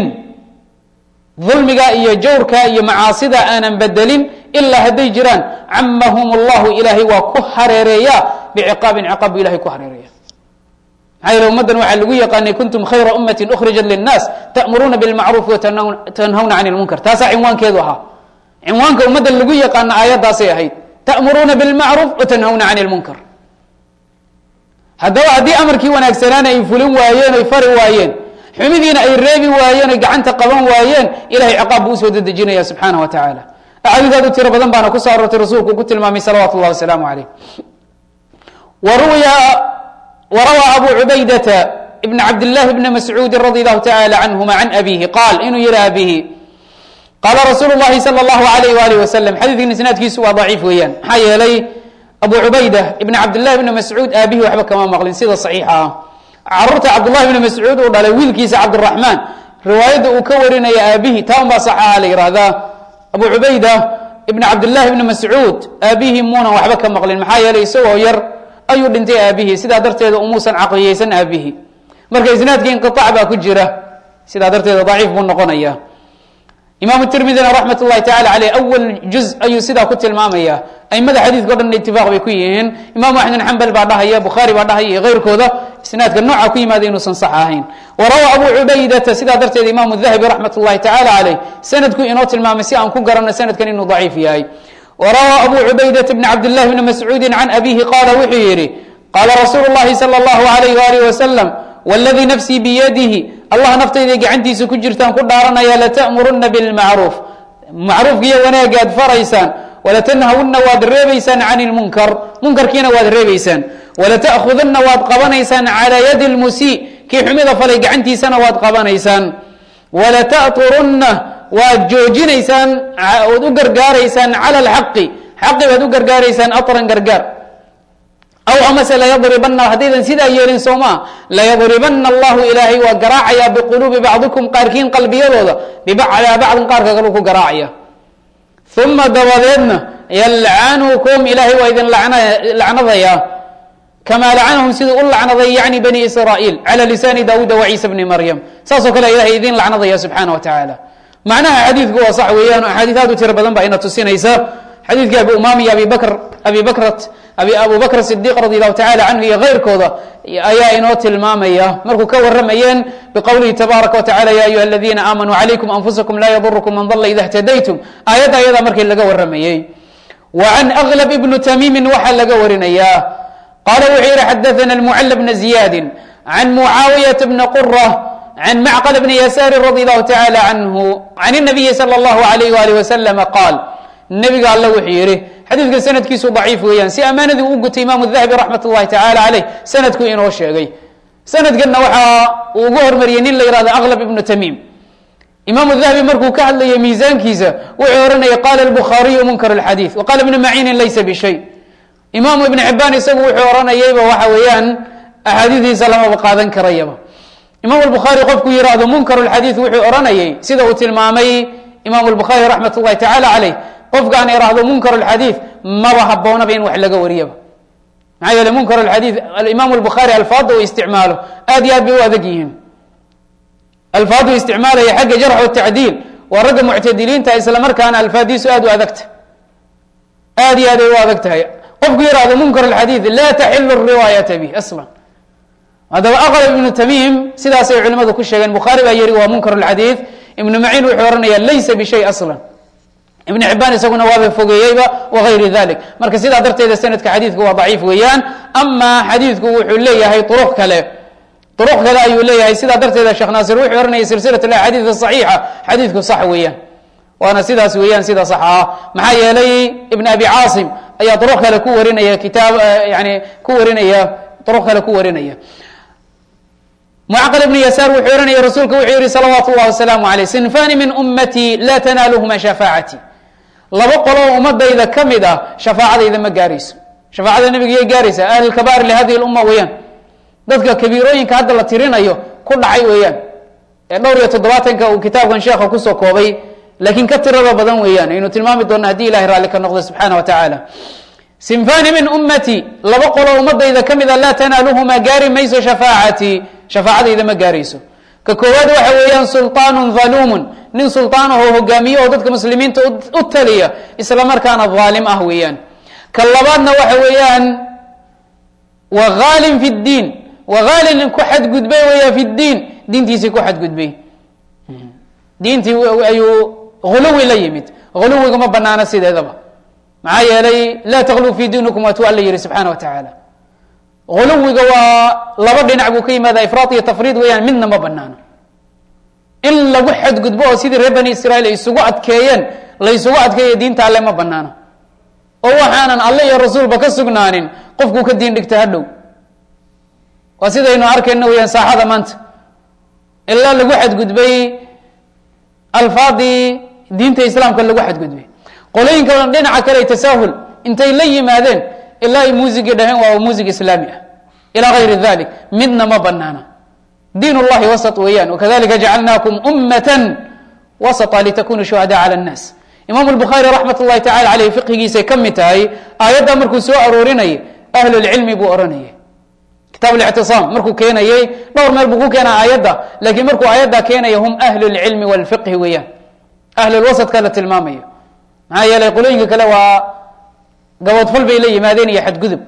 dulmiga iyo jawrka iyo macaasida aanan bedelin ilaa hadday jiraan camahum llahu ilaahay waa ku hareereeya biciqaabin ciqaab bu ilahay ku hareereeya maxaa yeele ummaddan waxaa lagu yaqaanay kuntum khayra ummati ukhrijat linnaas ta'muruuna bilmacruufi watanhawna can lmunkar taasaa cinwaankeedu ahaa cinwaanka ummadda lagu yaqaana aayaddaasay ahayd ta'muruuna bilmacruuf watanhawna can lmunkar haddaba haddii amarkii wanaagsanaana ay fulin waayeen oy fari waayeen xumidiina ay reebi waayeen oy gacanta qaban waayeen ilahay ciqaab buu usoo dedejinaya subxaana wa tacaala axaadiisaad u tiro badan baana kusoo aroortay rasuulku ku tilmaamay salawaatu llahi wasalaamu caleyh waruya warawaa abu cubaydata ibn cabd llahi bni mascuudi radi allahu tacala canhuma can abihi qaal inuu yihi abihi qaala rasuulu llahi sala allahu alayh waalih wasalam xadiidkan isnaadkiisu waa daciif weeyaan maxaa yeelay abu cubayda ibn cabdillahi bni mascuud aabihi waxba kama maqlin sida saxiixa ah caruurta cabdullahi bni mascuud uu dhalay wiilkiisa cabdiraxmaan riwaayadda uu ka warinaya aabihi taa un baa saxaha la yihahdaa abu cubayda ibn cabdillahi bni mascuud aabihi muunan waxba ka maqlin maxaa yeelay isagoo yar ayuu dhintay aabihi sidaa darteeda umuusan caqliyeysan aabihi marka isnaadka inqiaac baa ku jira sidaa darteeda daciif buu noqonaya imaamu tirmidina raxmat llahi tacala aleyh awal juz ayuu sidaa ku tilmaamaya aimada xadiidka o dhan itifaaq bay ku yihiin imaamu axmed bin xambal baa dhahaya bukhaari baa dhahaya iyo keyrkooda isnaadka nooca ku yimaada inuusan sax ahayn warawa abu cubaydata sidaa darteed imaamu dahabi raxmat llahi tacala caleyh sanadku inoo tilmaamay si aan ku garanno sanadkan inuu daciif yahay warawa abu cubaydata bni cabdillahi bni mascuudi can abihi qaala wuxuu yihi qaala rasuulu llahi sala allahu alayh waalih wasalam wladii nafsii biyadihi allah naftayday gacantiisa ku jirtaan ku dhaaranaya lata'muruna bilmacruuf macruufkiiyo wanaagga ad faraysaan walatanhawunna waad reebaysaan can lmunkar munkarkiina waad reebaysaan walata'khudunna waad qabanaysaan calaa yadi lmusii kii xumida falay gacantiisana waad qabanaysaan walata'turunna waad joojinaysaan ood u gargaaraysaan cala alxaqi xaqi baad u gargaaraysaan aran gargaar aw amase layadribana haddaydan sidaa yeelin soomaa layadribana allahu ilaahay waa garaacayaa biquluubi bacdikum qaarkiin qalbiyadooda bibacdaa bacdin qaarka kalu ku garaacaya uma dabadeedna yalcanukum ilaahay waa idin lacnadayaa kamaa lacanahum siduu u lacnaday yani bani israa'iil cala lisaani daawuuda wa ciisa bni maryam saasoo kale ilahay idin lacnadaya subxaana wa tacaala macnaha xadiidku waa sax weeyaan o axaadiis aad u tiro badan baa ina tusinaysa xadiidkii abi umam iyo abi bakr abi bakrat abi abu bakr sidiq radi allahu tacala canhu iyo keyrkooda ayaa inoo tilmaamaya markuu ka waramayeen biqowlihi tabaaraka wa tacala ya ayuha aladiina aamanuu calaykum anfusakum laa yadurukum man dala ida htadaytum aayadda ayadaa markii laga waramayey wa can aglab ibnu tamiimin waxaa laga warinayaa qala wuxuu yihi xadaana almucala bna ziyaadi can mucaawiyata bna qura can macql bni yasaari radi allahu tacala canhu can nabiyi sala allahu alayh waalih wasalama qaal nebiga alle wuxuu yihi xadiidka sanadkiisu daciif weeyaan si ammaanadii u gutay imaamu dahabi raxmat ullahi tacala caleyh sanadku inoo sheegay sanadkanna waxaa uu ugu hormariyey nin la yihahdo aklab ibnu tamiim imaamu dahabi markuu ka hadlayay miisaankiisa wuxuu ohanayay qala lbukhaariyu munkar lxadiid wa qala ibnu maciinin laysa bishay imaamu ibn xibaan isagu wuxuu ohanayayba waxa weeyaan axaadiidiisa lamaba qaadan karayaba imaam lbukhaari qofku yihahdo munkar lxadiid wuxuu ohanayay sida uu tilmaamay imaam lbukhaari raxmat ullahi tacala caleyh qofkaan ihahdo munkar lxadiid maba haboonaba in wax laga wariyaba maxaa yeele munkar lxadiid alimaam lbukhaari alfaada uu isticmaalo aad iyo aad bay u adag yihiin alfaadu isticmaalaya xagga jarx tacdiil waa ragga muctadiliinta isla markaana alfaadiisu aad u adagta aad iyo aad ay u adag tahay qofku yihahdo munkar xadiid laa taxilu riwaayata bih aslan haddaba aqlab ibnu tamiim sidaasay culimadu ku sheegeen bukhaari baa yihi waa munkar xadiid ibnu maciin wuxuu ohanaya laysa bishay aslan ibn xibaan isaguna waaba fogeeyeyba wagayri dalik marka sidaa darteeda sanadka xadiidku waa daciif weeyaan ama xadiidku wuxuu leeyahay uruq kale uruq kale ayuu leeyahay sidaa darteeda sheekh naasir wuxuu ohanaya silsilat axaadiid saxiixa xadiidku sax weeyaan waana sidaas weeyaan sida sax ah maxaa yeelay ibn abi caasim ayaa duruq kale ku warinaya kitaab yani ku warinaya duruq kale ku warinaya mucaqal ibn yasaar wuxuu ohanaya rasuulka wuxuu yihi salawaatu llahi wasalaamu aleyh sinfani min ummatii laa tanaaluhuma shafaacati laba qoloo ummadayda ka mid ah shafaacadayda ma gaarayso shafaacada nabiga yay gaaraysaa ahlulkabair lihadihi lumma weeyaan dadka kabiirooyinka hadda la tirinayo ku dhacay weeyaan ee dhowr iyo toddobaatanka uu kitaabkan sheekha kusoo koobay laakiin ka tirada badan weeyaan aynu tilmaami doona haddii ilahay raalli ka noqdo subxaana wa tacaala sinfani min ummati laba qoloo ummadayda ka mid a laa tanaaluhumaa gaari mayso shafaacatii shafaacadayda ma gaarayso ka koowaad waxa weeyaan sulطaanu haluumun nin sulطaan ahoo hogaamiye oo dadka muslimiinta u taliya isla markaana dhaalim ah weeyaan ka labaadna waxa weeyaan wa haalin fi ddiin wa haalin ku xadgudbay weya fi ddiin diintiisii ku xadgudbay diintii ayuu huluwi la yimid huluwiga ma banaano sideedaba maxaa yeelay laa takluu fi diinikum waatuu alla yihi subxaana wa tacaala huluwiga waa laba dhinac buu ka yimaada ifraad iyo tafriid weeyaan midna ma banaano in lagu xadgudbo oo sidii reer bani israiil ay isugu adkeeyeen la ysugu adkeeyo diinta alle ma banaano oo waxaanan alle iyo rasuulba ka sugnaanin qofkuu ka diin dhigta hadhow waa sidaynu arkayno weyaan saaxada maanta ilaa lagu xadgudbay alfaadii diinta islaamka lagu xadgudbay qolooyinka dhinaca kale tasaahul intay la yimaadeen ilaa ay muusigii dhaheen waa muusig islaami ah ilaa gayri dalik midna ma banaana diin اllahi wasط weeyaan wakadalika jacalnaakum ummata wasطa litakunu shuhada calى الnaas imaamu الbukhaari raxmat اllahi tacala aleyh fiqhigiisay ka mid tahay aayaddaa markuu soo aroorinayay ahlu lcilmi buu ohanayay kitaab اlictisaam markuu keenayey dhowr meel buu ku keenaa aayadda lakiin markuu aayadda keenaya hum ahlu اlcilmi wاlfiqhi weeyaan ahlulwasadka la tilmaamayo maxaa yeelay qolooyinka kale waa gaboodfal bay la yimaadeen iyo xadgudub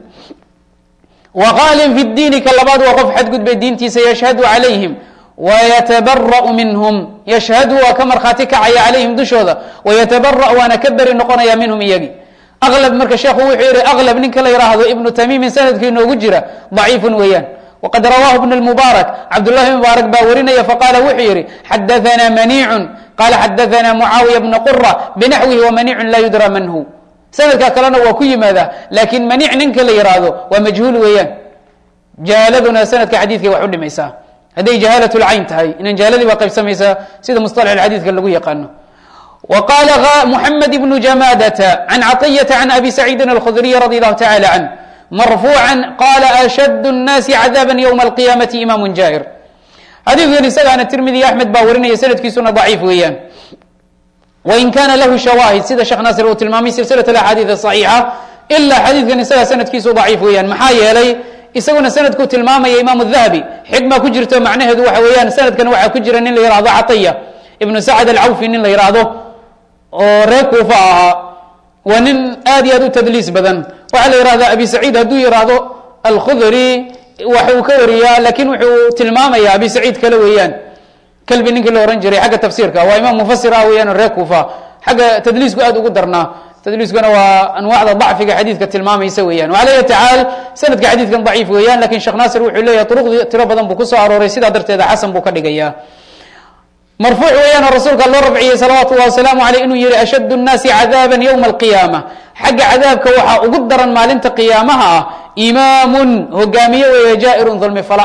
waqaalin fi diini ka labaad waa qof xadgudbay diintiisa yashhadu calayhim wayatabara'u minhum yashhadu waa ka markhaati kacaya calayhim dushooda wayatabara'u waana ka beri noqonaya minhum iyagi aklab marka sheekhu wuxuu yihi aklab ninka la yidhaahdo ibnu tamiimin sanadkii inoogu jira daciifun weeyaan wqad rawaahu ibn mubaarak cabdullahi mubaarak baa warinaya faqaala wuxuu yihi xadaanaa maniicun qala xadaanaa mucaawiya bna qura binaxwihi wamaniicun laa yudra man hu sanadka kalena waa ku yimaadaa laakiin maniic ninka la yihaahdo waa majhuul weeyaan jahaaladuna sanadka xadiidkay wax u dhimaysaa hadday jahaalat lcayn tahay inan jahaaladii baa qaybsamaysaa sida musطalax xadiidka lagu yaqaano wa qaala muxamed ibnu jamadata can caطiyata can abi saciidin alkhudriy radi allahu tacala canh marfuuca qala ashad الnaasi cadaaba ywma alqiyaamati imam jaa'ir xadiidkan isagaana tirmidi axmed baa warinaya sanadkiisuna daciif weeyaan wain kana lahu shawaahid sida sheekh naasir uu tilmaamay silsilat axaadiid صaxiixa ilaa xadiidkan isagaa sanadkiisu daciif weeyaan maxaa yeelay isaguna sanadkuu tilmaamaya imaam dahabi xikma ku jirto macnaheedu waxa weeyaan sanadkan waxaa ku jira nin la yihahdo catiya ibnu sacd alcawfi nin la yihahdo oo reer kuufa ahaa waa nin aad iyo aad u tadliis badan waxaa la yihahda abi saciid hadduu yihahdo alkhudri wax uu ka wariyaa lakin wuxuu tilmaamaya abi saciid kale weeyaan kalbi ninkii la ohan jiray xagga tafsiirka waa imaam mufasir ah weeyaan reer kuufa xagga tadliisku aad ugu darnaa tadliiskuna waa anwaacda dacfiga xadiidka tilmaamaysa weeyaan ala yati xaal sanadka xadiidkan daciif weeyaan lakin sheekh naasir wuxuu leeyahay duruqdii tiro badan buu kusoo arooray sidaa darteeda xasan buu ka dhigaya marfuuc weeyaan oo rasuulka loo rafciyey salawaatu llahi wasalaamu aleyh inuu yihi ashad الnaasi cadaaba ywma alqiyaama xagga cadaabka waxaa ugu daran maalinta qiyaamaha ah imaamun hogaamiye weeye jaa'irun dulmi fala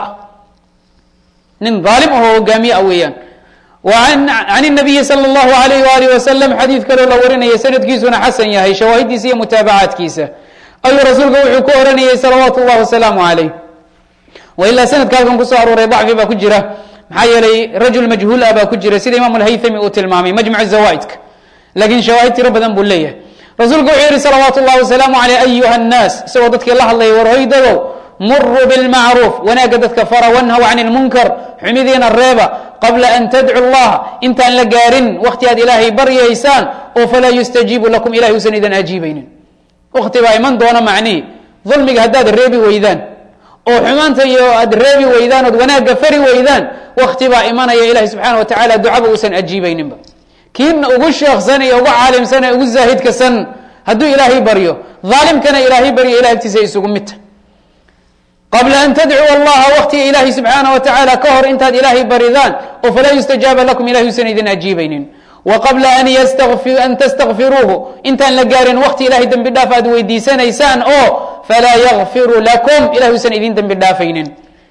nin aalim ahoo hogaamiye ah weeyaan can الnabiyi salى اllahu alayh walih wasalam xadiid kaloo la warinaya sanadkiisuna xasan yahay shawaahidiisa iyo mutaabacaadkiisa ayuu rasuulka wuxuu ku oranayay salawaatu اllahi wasalaamu alayh wa ilaa sanadka halkan kusoo arooray dacfi baa ku jira maxaa yeelay rajul majhuul ah baa ku jira sida imaam alhaythami uu tilmaamay majmac zawaaidka lakin shawaahid tiro badan buu leeyahay rasuulku wuxuu yihi salawaatu اllahi wasalaamu aleyh ayuha الnaas isagoo dadkii la hadlayay war hoydadow muruu bilmacruuf wanaagga dadka fara wanhaw can lmunkar xumidiina reeba qabla an tadcu llaha intaan la gaarin wakti aad ilaahay baryaysaan oo falaa yustajiibu lakum ilahay usan idan ajiibaynin wakti baa iman doona macnihi dulmiga haddaad reebi weydaan oo xumaanta iyo aad reebi weydaan ood wanaagga fari weydaan wakti baa imanaya ilahi subxaana wa tacala ducaba uusan ajiibayninba kiina ugu sheeksan iyo ugu caalimsan ee ugu zaahidkasan hadduu ilaahay baryo aalimkana ilaahay baryo ilah agtiisa isugu midta qabla an tadcuu allaha waktiga ilaahay subxaana wa tacaala ka hor intaad ilaahay baridaan oo falaa yustajaaba lakum ilahay usan idin ajiibaynin wa qabla an tastakfiruuhu intaan la gaarin wakti ilahay dembi dhaaf aad weydiisanaysaan oo falaa yakfiru lakum ilahay usan idin dembi dhaafaynin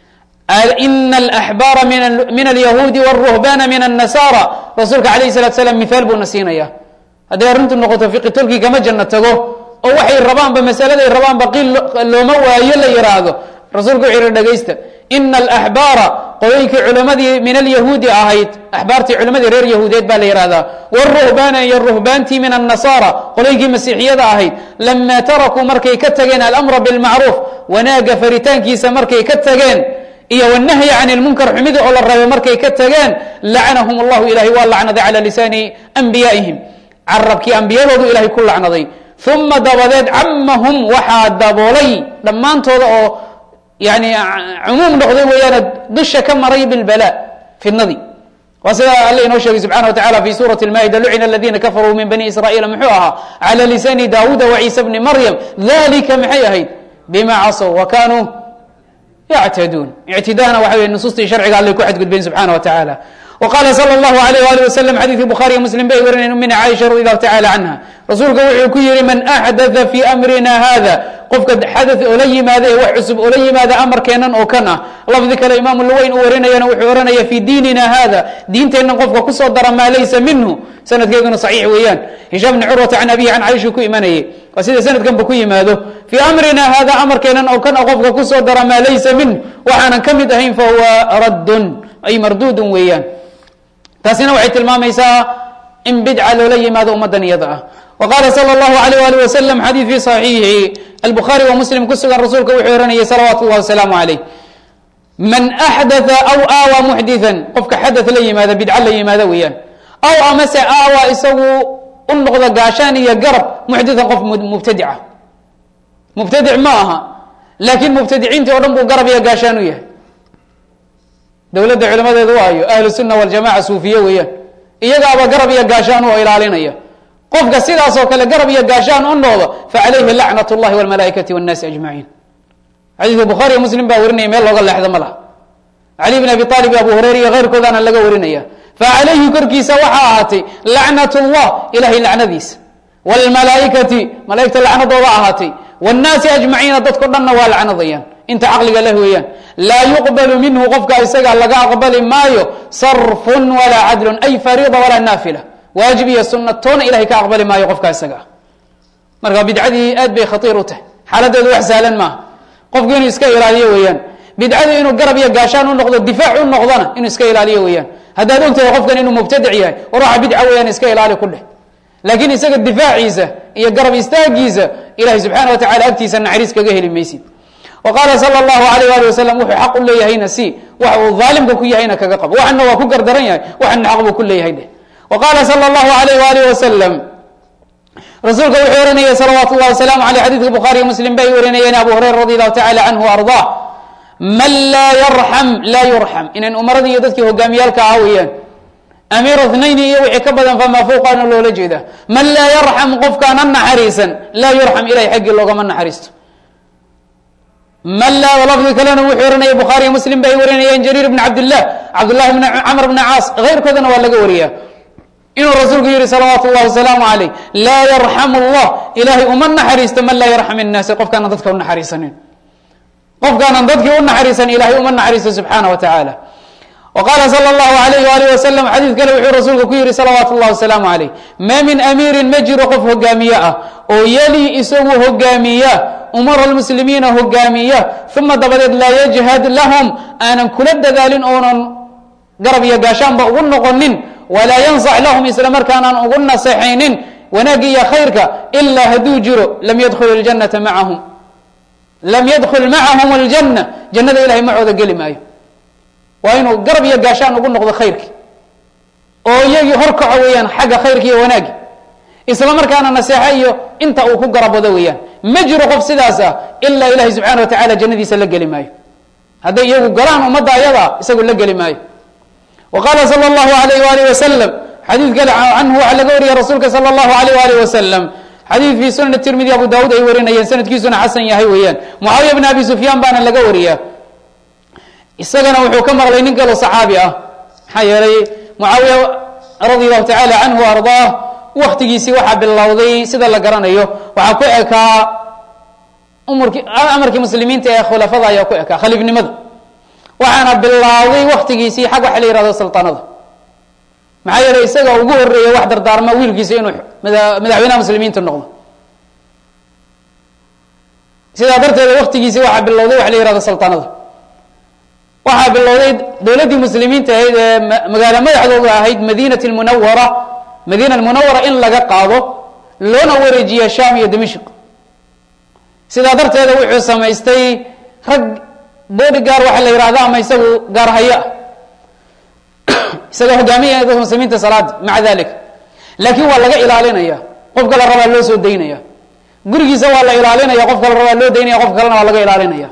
ina alaxbaara min alyahuudi wاlruhbana min الnasara rasuulka alayh الsalatu slam mihaal buuna siinaya hadday arrintu noqoto fiqitolkii kama janno tago oo waxay rabaanba masaladay rabaanba qiil looma waayo la yiraahdo rasuulku wuxuu yihi dhegaysta ina alaxbaara qolooyinkii culimadii min alyahuudi ahayd axbaartii culimadii reer yahuudeed baa la yihahdaa wاruhbana iyo ruhbaantii min الnasara qolooyinkii masiixiyada ahayd lama tarakuu markay ka tageen alamra bilmacruuf wanaaga faritaankiisa markay ka tageen iyo wnahyi can lmunkar xumida oo la rabay markay ka tageen lacanahum allahu ilahay waa lacnaday cala lisaani anbiyaa'ihim carabkii ambiyadoodu ilahay ku lacnaday uma dabadeed camahum waxaa daboolay dhammaantooda oo yani cumuum noqday weeyaane dusha ka maray bilbala fidnadii waa sida alle inoo sheegay subxana wa tacala fi suurati lmaa'ida lucina aladina kafaruu min bani israa'iila muxuu ahaa cala lisaani daawuuda waciisa bni maryam dalika maxay ahayd bima casow wa kanuu yctaduun ictidaana waxa wey nusuustii sharciga allay ku xadgudbeen subxana wa tacaala wa qaala sala allahu alayh wali wasalam xadiidkii bukhaariya muslim bay warinayn umina caaisha radi allahu tacala canha rasuulka wuxuu ku yihi man axdatha fi amrina hada qofka xadath oola yimaada ee wax cusub oola yimaada amarkeennan oo kan ah lafdi kale imaamu luweyn uu warinayana wuxuu ohanaya fi diinina hada diinteennan qofka kusoo dara maa laysa minhu sanadkeeduna saxiix weeyaan hishaam bni curwata can abihi can caaisha ku imanayay waa sida sanadkanba ku yimaado fii amrina hada amarkeennan oo kan qofka kusoo dara maa laysa minh waxaanan ka mid ahayn fahuwa raddun ay mardudun weeyaan taasina waxay tilmaamaysaa in bidca loola yimaado ummaddan iyada ah wa qaala sala allahu alayh ali wasalam xadiid fi saxiixi albukhaari wa muslim ku sugan rasuulka wuxuu ohanayay salawaatu llahi wasalaamu calayh man axdatha aw aawa muxdithan qofka xadath la yimaada bidca la yimaada weeyaan aw amase aawa isagu u noqda gaashaan iyo garab muxdithan qof mubtadica mubtadic ma aha laakiin mubtadiciintii o dhan buu garab iyo gaashaan u yahay dowladda culimadeedu waayo ahlu sunna waljamaca suufiye weeyaan iyagaaba garab iyo gaashaan oo ilaalinaya qofka sidaasoo kale garab iyo gaashaan u noqdo facalayhi lacnat اllahi wاlmalaaikati wاnnaasi ajmaciin xadiidka bukhaariyo muslim baa warinaya meel looga leexda ma laha cali bn abi aalib iyo abu hureyra iyo keyrkoodaana laga warinaya facalayhi korkiisa waxaa ahaatay lacnat اllah ilahay lacnadiisa wاlmalaaikati malaaigta lacnadooda ahaatay wاnnaasi ajmaciina dadko dhanna waa lacnadayaan inta caqliga leh weeyaan laa yuqbalu minhu qofka isaga laga aqbali maayo sarfun walaa cadlun ay fariida walaa naafila waajib iyo sunna toona ilahay ka aqbali maayo qofka isaga marka bidcadii aad bay khaiir u tahay xaaladeedu wax sahlan maaha qofku inuu iska ilaaliyo weeyaan bidcadu inuu garab iyo gaashaan u noqdo difaac u noqdona inuu iska ilaaliyo weeyaan haddaad ogtahay qofkan inuu mubtadic yahay war waxa bidca weeyaan iska ilaali ku dheh laakiin isaga difaaciisa iyo garab istaagiisa ilahay subxaana wa tacala agtiisa naxariis kaga heli maysid wa qaala sala allahu alayh ali wasalam wuxuu xaq u leeyahayna si waxa uu daalimka ku yahayna kaga qabo waxana waa ku gardaran yahay waxana xaq buu ku leeyahay dheh wa qaala sala allahu alayh waalih wasalam rasuulka wuxuu oranayay salawaatu llahi wasalaamu aleyh xadidka bukhaariyo muslim bay warinayeen abu hurayra radi allahu tacala canhu ardaa man laa yarxam laa yurxam inan umaradii iyo dadkii hogaamiyaalka ah weeyaan amiir ithnayni iyo wixii ka badan famaa fowqaana loola jeeda man laa yarxam qofkaana naxariisan laa yurxam ilahay xaggii loogama naxariisto man laa lafdi kalena wuxuu oranaya bukhaariyo muslim bay warinayeen jariir bn cabdillah cabdullahi bn camr bni caas keyrkoodana waa laga wariyaa inuu rasuulku yihi salawaatu llahi wasalaamu alayh laa yarxamu llah ilahay uma naxariisto man laa yarxam innaasa qofkaana dadka u naxariisanin qofkaanan dadkii u naxariisan ilahay uma naxariisto subxaana wa tacaala wa qaala sala allahu alayh waalih wasalam xadiid kale wuxuu rasuulku ku yihi salawaatu llahi wasalaamu alayh maa min amiirin ma jiro qof hogaamiye ah oo yeli isagu hogaamiya umara lmuslimiina hogaamiya uma dabadeed laa yajhad lahum aanan kula dadaalin oonan garab iyo gaashaanba ugu noqonin walaa yansax lahum isla markaanaan ugu naseexaynin wanaagga iyo khayrka ilaa hadduu jiro lam yadkhul ljanata macahum lam yadkul macahum aljanna jannada ilahay macooda geli maayo waa inuu garab iyo gaashaan ugu noqdo khayrki oo iyagii horkaco weeyaan xagga khayrka iyo wanaagi isla markaana naseexo iyo inta uu ku garab wado weeyaan ma jiro qof sidaas ah ilaa ilahay subxaana wa tacala jannadiisa la geli maayo hadday iyagu galaan ummadda ayadaa isagu la geli maayo wa qaala sala allahu alayh waalih wasalam xadiid kale canhu waxaa laga wariyay rasuulka sala allahu alayh waalih wasalam xadiid fii sunan tirmidi abu daawuud ay warinayeen sanadkiisuna xasan yahay weeyaan mucaawiya bn abi sufyaan baana laga wariyaa isagana wuxuu ka maqlay nin kaloo saxaabi ah maxaa yeelay mucaawiya radi allahu tacala canhu ardaah waktigiisii waxaa bilowday sida la garanayo waxaa ku ekaa umrkii amarkii muslimiinta ee khulafada ayaa ku ekaa khaliifnimada waxaana bilowday waktigiisii xag waxa la yihahdo sulطaanada maxaa yeelay isaga ugu horeeya wax dardaarma wiilkiisa inuu madaxweynaha muslimiinta noqdo sidaa darteeda waktigiisii waxaa bilowday waxa la yihahdo sulطaanada waxaa bilowday dowladdii muslimiinta ahayd ee magaalo madaxdooda ahayd madinat munawara madiina munawara in laga qaado loona wareejiya sham iyo dimashq sidaa darteeda wuxuu samaystay rag body gaar waxa la yihahda ama isagu gaar haya ah isaga hogaamiyaya dadka muslimiinta salaada maca dalik laakiin waa laga ilaalinaya qof kala rabaa loo soo daynaya gurigiisa waa la ilaalinaya qof kala rabaa loo daynaya qof kalena waa laga ilaalinaya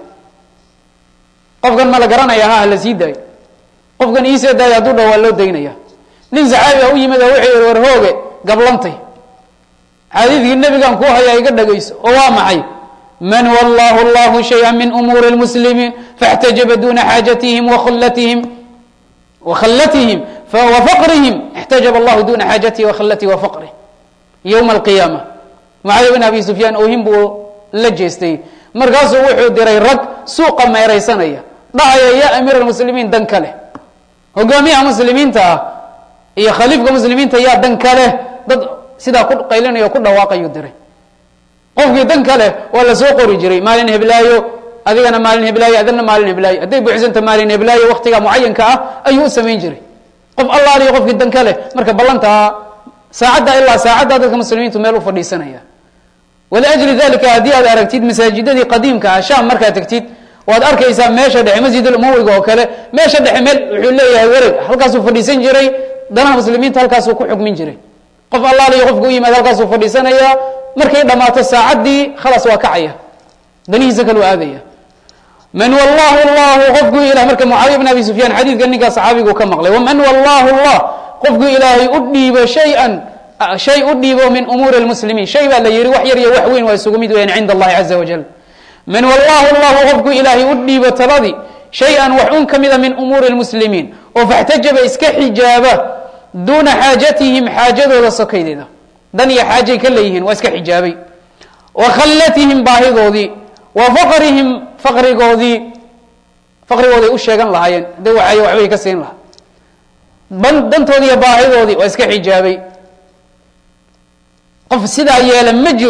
qofkan ma la garanaya ha la sii daayo qofkan iisee daaya hadduu dha waa loo daynaya nin saxaabi a u yimid oo wuxuu yihi war hooge gablantay xadiidkii nebigan ku hayaa iga dhagayso oo waa maxay man wallahu llahu shaya min umuuri lmuslimiin faاxtajaba duna xaajatihim wakhlatihim wakhallatihim wafaqrihim اxtajaba allahu duna xaajatihi wakhallatihi wafaqrih yowma alqiyaama mucaawiya bin abi sufyaan oohin buu la jeestay markaasuu wuxuu diray rag suuqa meeraysanaya dhahaya ya amiir almuslimiin dan ka leh hogaamiyaha muslimiinta ah iyo khaliifka muslimiinta yaa dan ka leh dad sidaa ku qaylinaya o ku dhawaaqayuu diray qofkii dan ka leh waa la soo qori jiray maalin heblaayo adigana maalin heblaayo adana maalin heblaayo hadday buuxsanta maalin heblaayo waktiga mucayanka ah ayuu u samayn jiray qof allaaliyo qofkii dan ka leh marka ballantaa saacadda ilaa saacadda dadka muslimiintu meel u fadhiisanaya waliajli dalika haddii aad aragtid masaajidadii qadiimka ah sham markaad tegtid waad arkaysaa meesha dhexe masjid umawiga oo kale meesha dhexe meel wuxuu leeyahay wereg halkaasuu fadhiisan jiray danaha muslimiinta halkaasuu ku xukmin jiray qof allaaliyo qofka u yimaad halkaasuu fadhiisanaya markay dhammaato saacaddii khalaas waa kacaya danihiisa kalu aadaya man wallahu llahu qofku ilah marka mucaawiya bn abi sufyaan xadiidka ninkaa saxaabigu ka maqlay waman wallahu llah qofku ilaahay u dhiibo shayan shay u dhiibo min umuuri lmuslimiin shay baa la yihi wax yar iyo wax weyn waa isugu mid weyaan cinda allahi caza wajal man wallahu llahu qofku ilaahay u dhiibo taladii shay-an wax un ka mida min umuuri lmuslimiin oo faxtajaba iska xijaaba duuna xaajatihim xaajadooda sokaydeeda dan iyo xaajay ka leeyihiin waa iska xijaabay wa khallatihim baahidoodii wa faqrihim faqrigoodii faqrigooday u sheegan lahaayeen hadday waxay waxbay ka siin lahaa ban dantoodii iyo baahidoodii waa iska xijaabay qof sidaa yeela ma jiro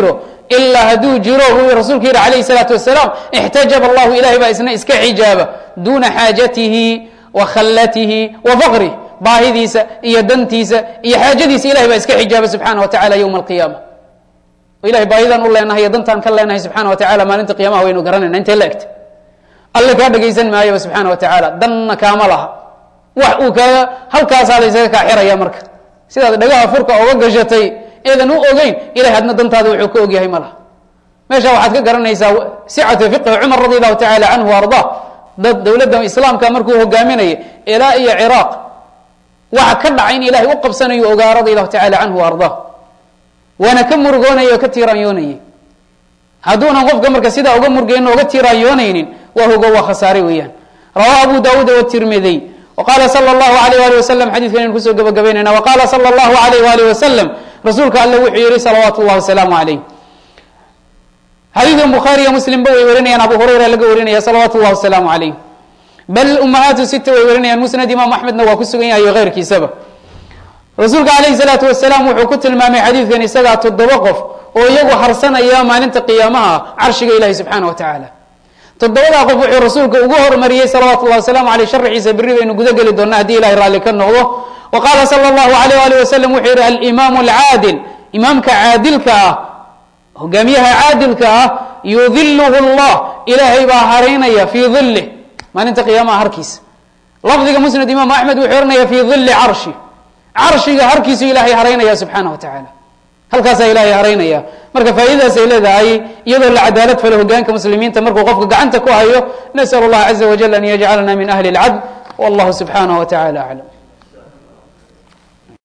ilaa hadduu jiro buu rasuulku yihi calayhi salaatu wasalaam ixtajaba allahu ilahay baa isna iska xijaaba duuna xaajatihi wa khallatihi wa faqrih baahidiisa iyo dantiisa iyo xaajadiisa ilahay baa iska xijaaba subxaana wa tacala yowma alqiyaama ilahay baahidaan u leenahay iyo dantaan ka leenahay subxana wa tacala maalinta qiyamaha waynu garanayna intee la egta alle kaa dhegaysan maayaba subxaana wa tacaala danna kaama laha wax uu kaaga halkaasaada isaga kaa xiraya marka sidaad dhagaha furka oga gashatay eedan u ogeyn ilahay hadna dantaada wuxuu ka ogyahay ma laha meesha waxaad ka garanaysaa sicatu fiqhi cumar radi allahu tacala canhu arda dad dowladda islaamka markuu hogaaminaya ilaa iyo ciraaq waxa ka dhacay in ilahay u qabsanayo ogaa radi allahu tacala canhu arda waana ka murugoonaya oo ka tiiraanyoonayay hadduunan qofka marka sidaa uga murgeyno oga tiiraanyoonaynin waa hogo waa khasaare weeyaan rawahu abu daawuud watirmidiy waqala sala allahu alayh wali wasalam xadidkan aynu kusoo gabagabaynayna waqala sala allahu alayh waalih wasalam rasuulka alle wuxuu yihi salawaatu llahi wasalaamu calayh xadiidkan bukhaariya muslimba way warinayaan abu hurayra laga warinaya salawaatu llahi wasalaamu calayh bal umahaatu sita way warinayaan musnad imaam axmedna waa ku sugan yahay iyo keyrkiisaba rasuulka calayhi salaatu wasalaam wuxuu ku tilmaamay xadiidkan isagaa toddoba qof oo iyagu harsanaya maalinta qiyaamaha carshiga ilahi subxaana wa tacaala toddobadaa qof wuxuu rasuulka ugu hormariyey salawatu llahi wasalaamu aleyh sharxiisa berri baynu guda geli doonaa haddii ilahay raalli ka noqdo wa qaala sala allahu alayh alih wasalam wuxuu yihi alimaamu alcaadil imaamka caadilka ah hogaamiyaha caadilka ah yudiluhu llah ilaahay baa haraynaya fii dilih maalinta qiyaamaha harkiisa lafdiga musnad imaam axmed wuxuu ohanaya fii dili carshi carshiga harkiisu ilahay haraynaya subxaana wa tacaala halkaasaa ilahay haraynaya marka faa'iidadaas ay leedahay iyadoo la cadaalad falo hogaanka muslimiinta markuu qofka gacanta ku hayo nasal اllah caza wajal an yajcalna min ahli اlcadl wallahu subxanaه wa tacala aclam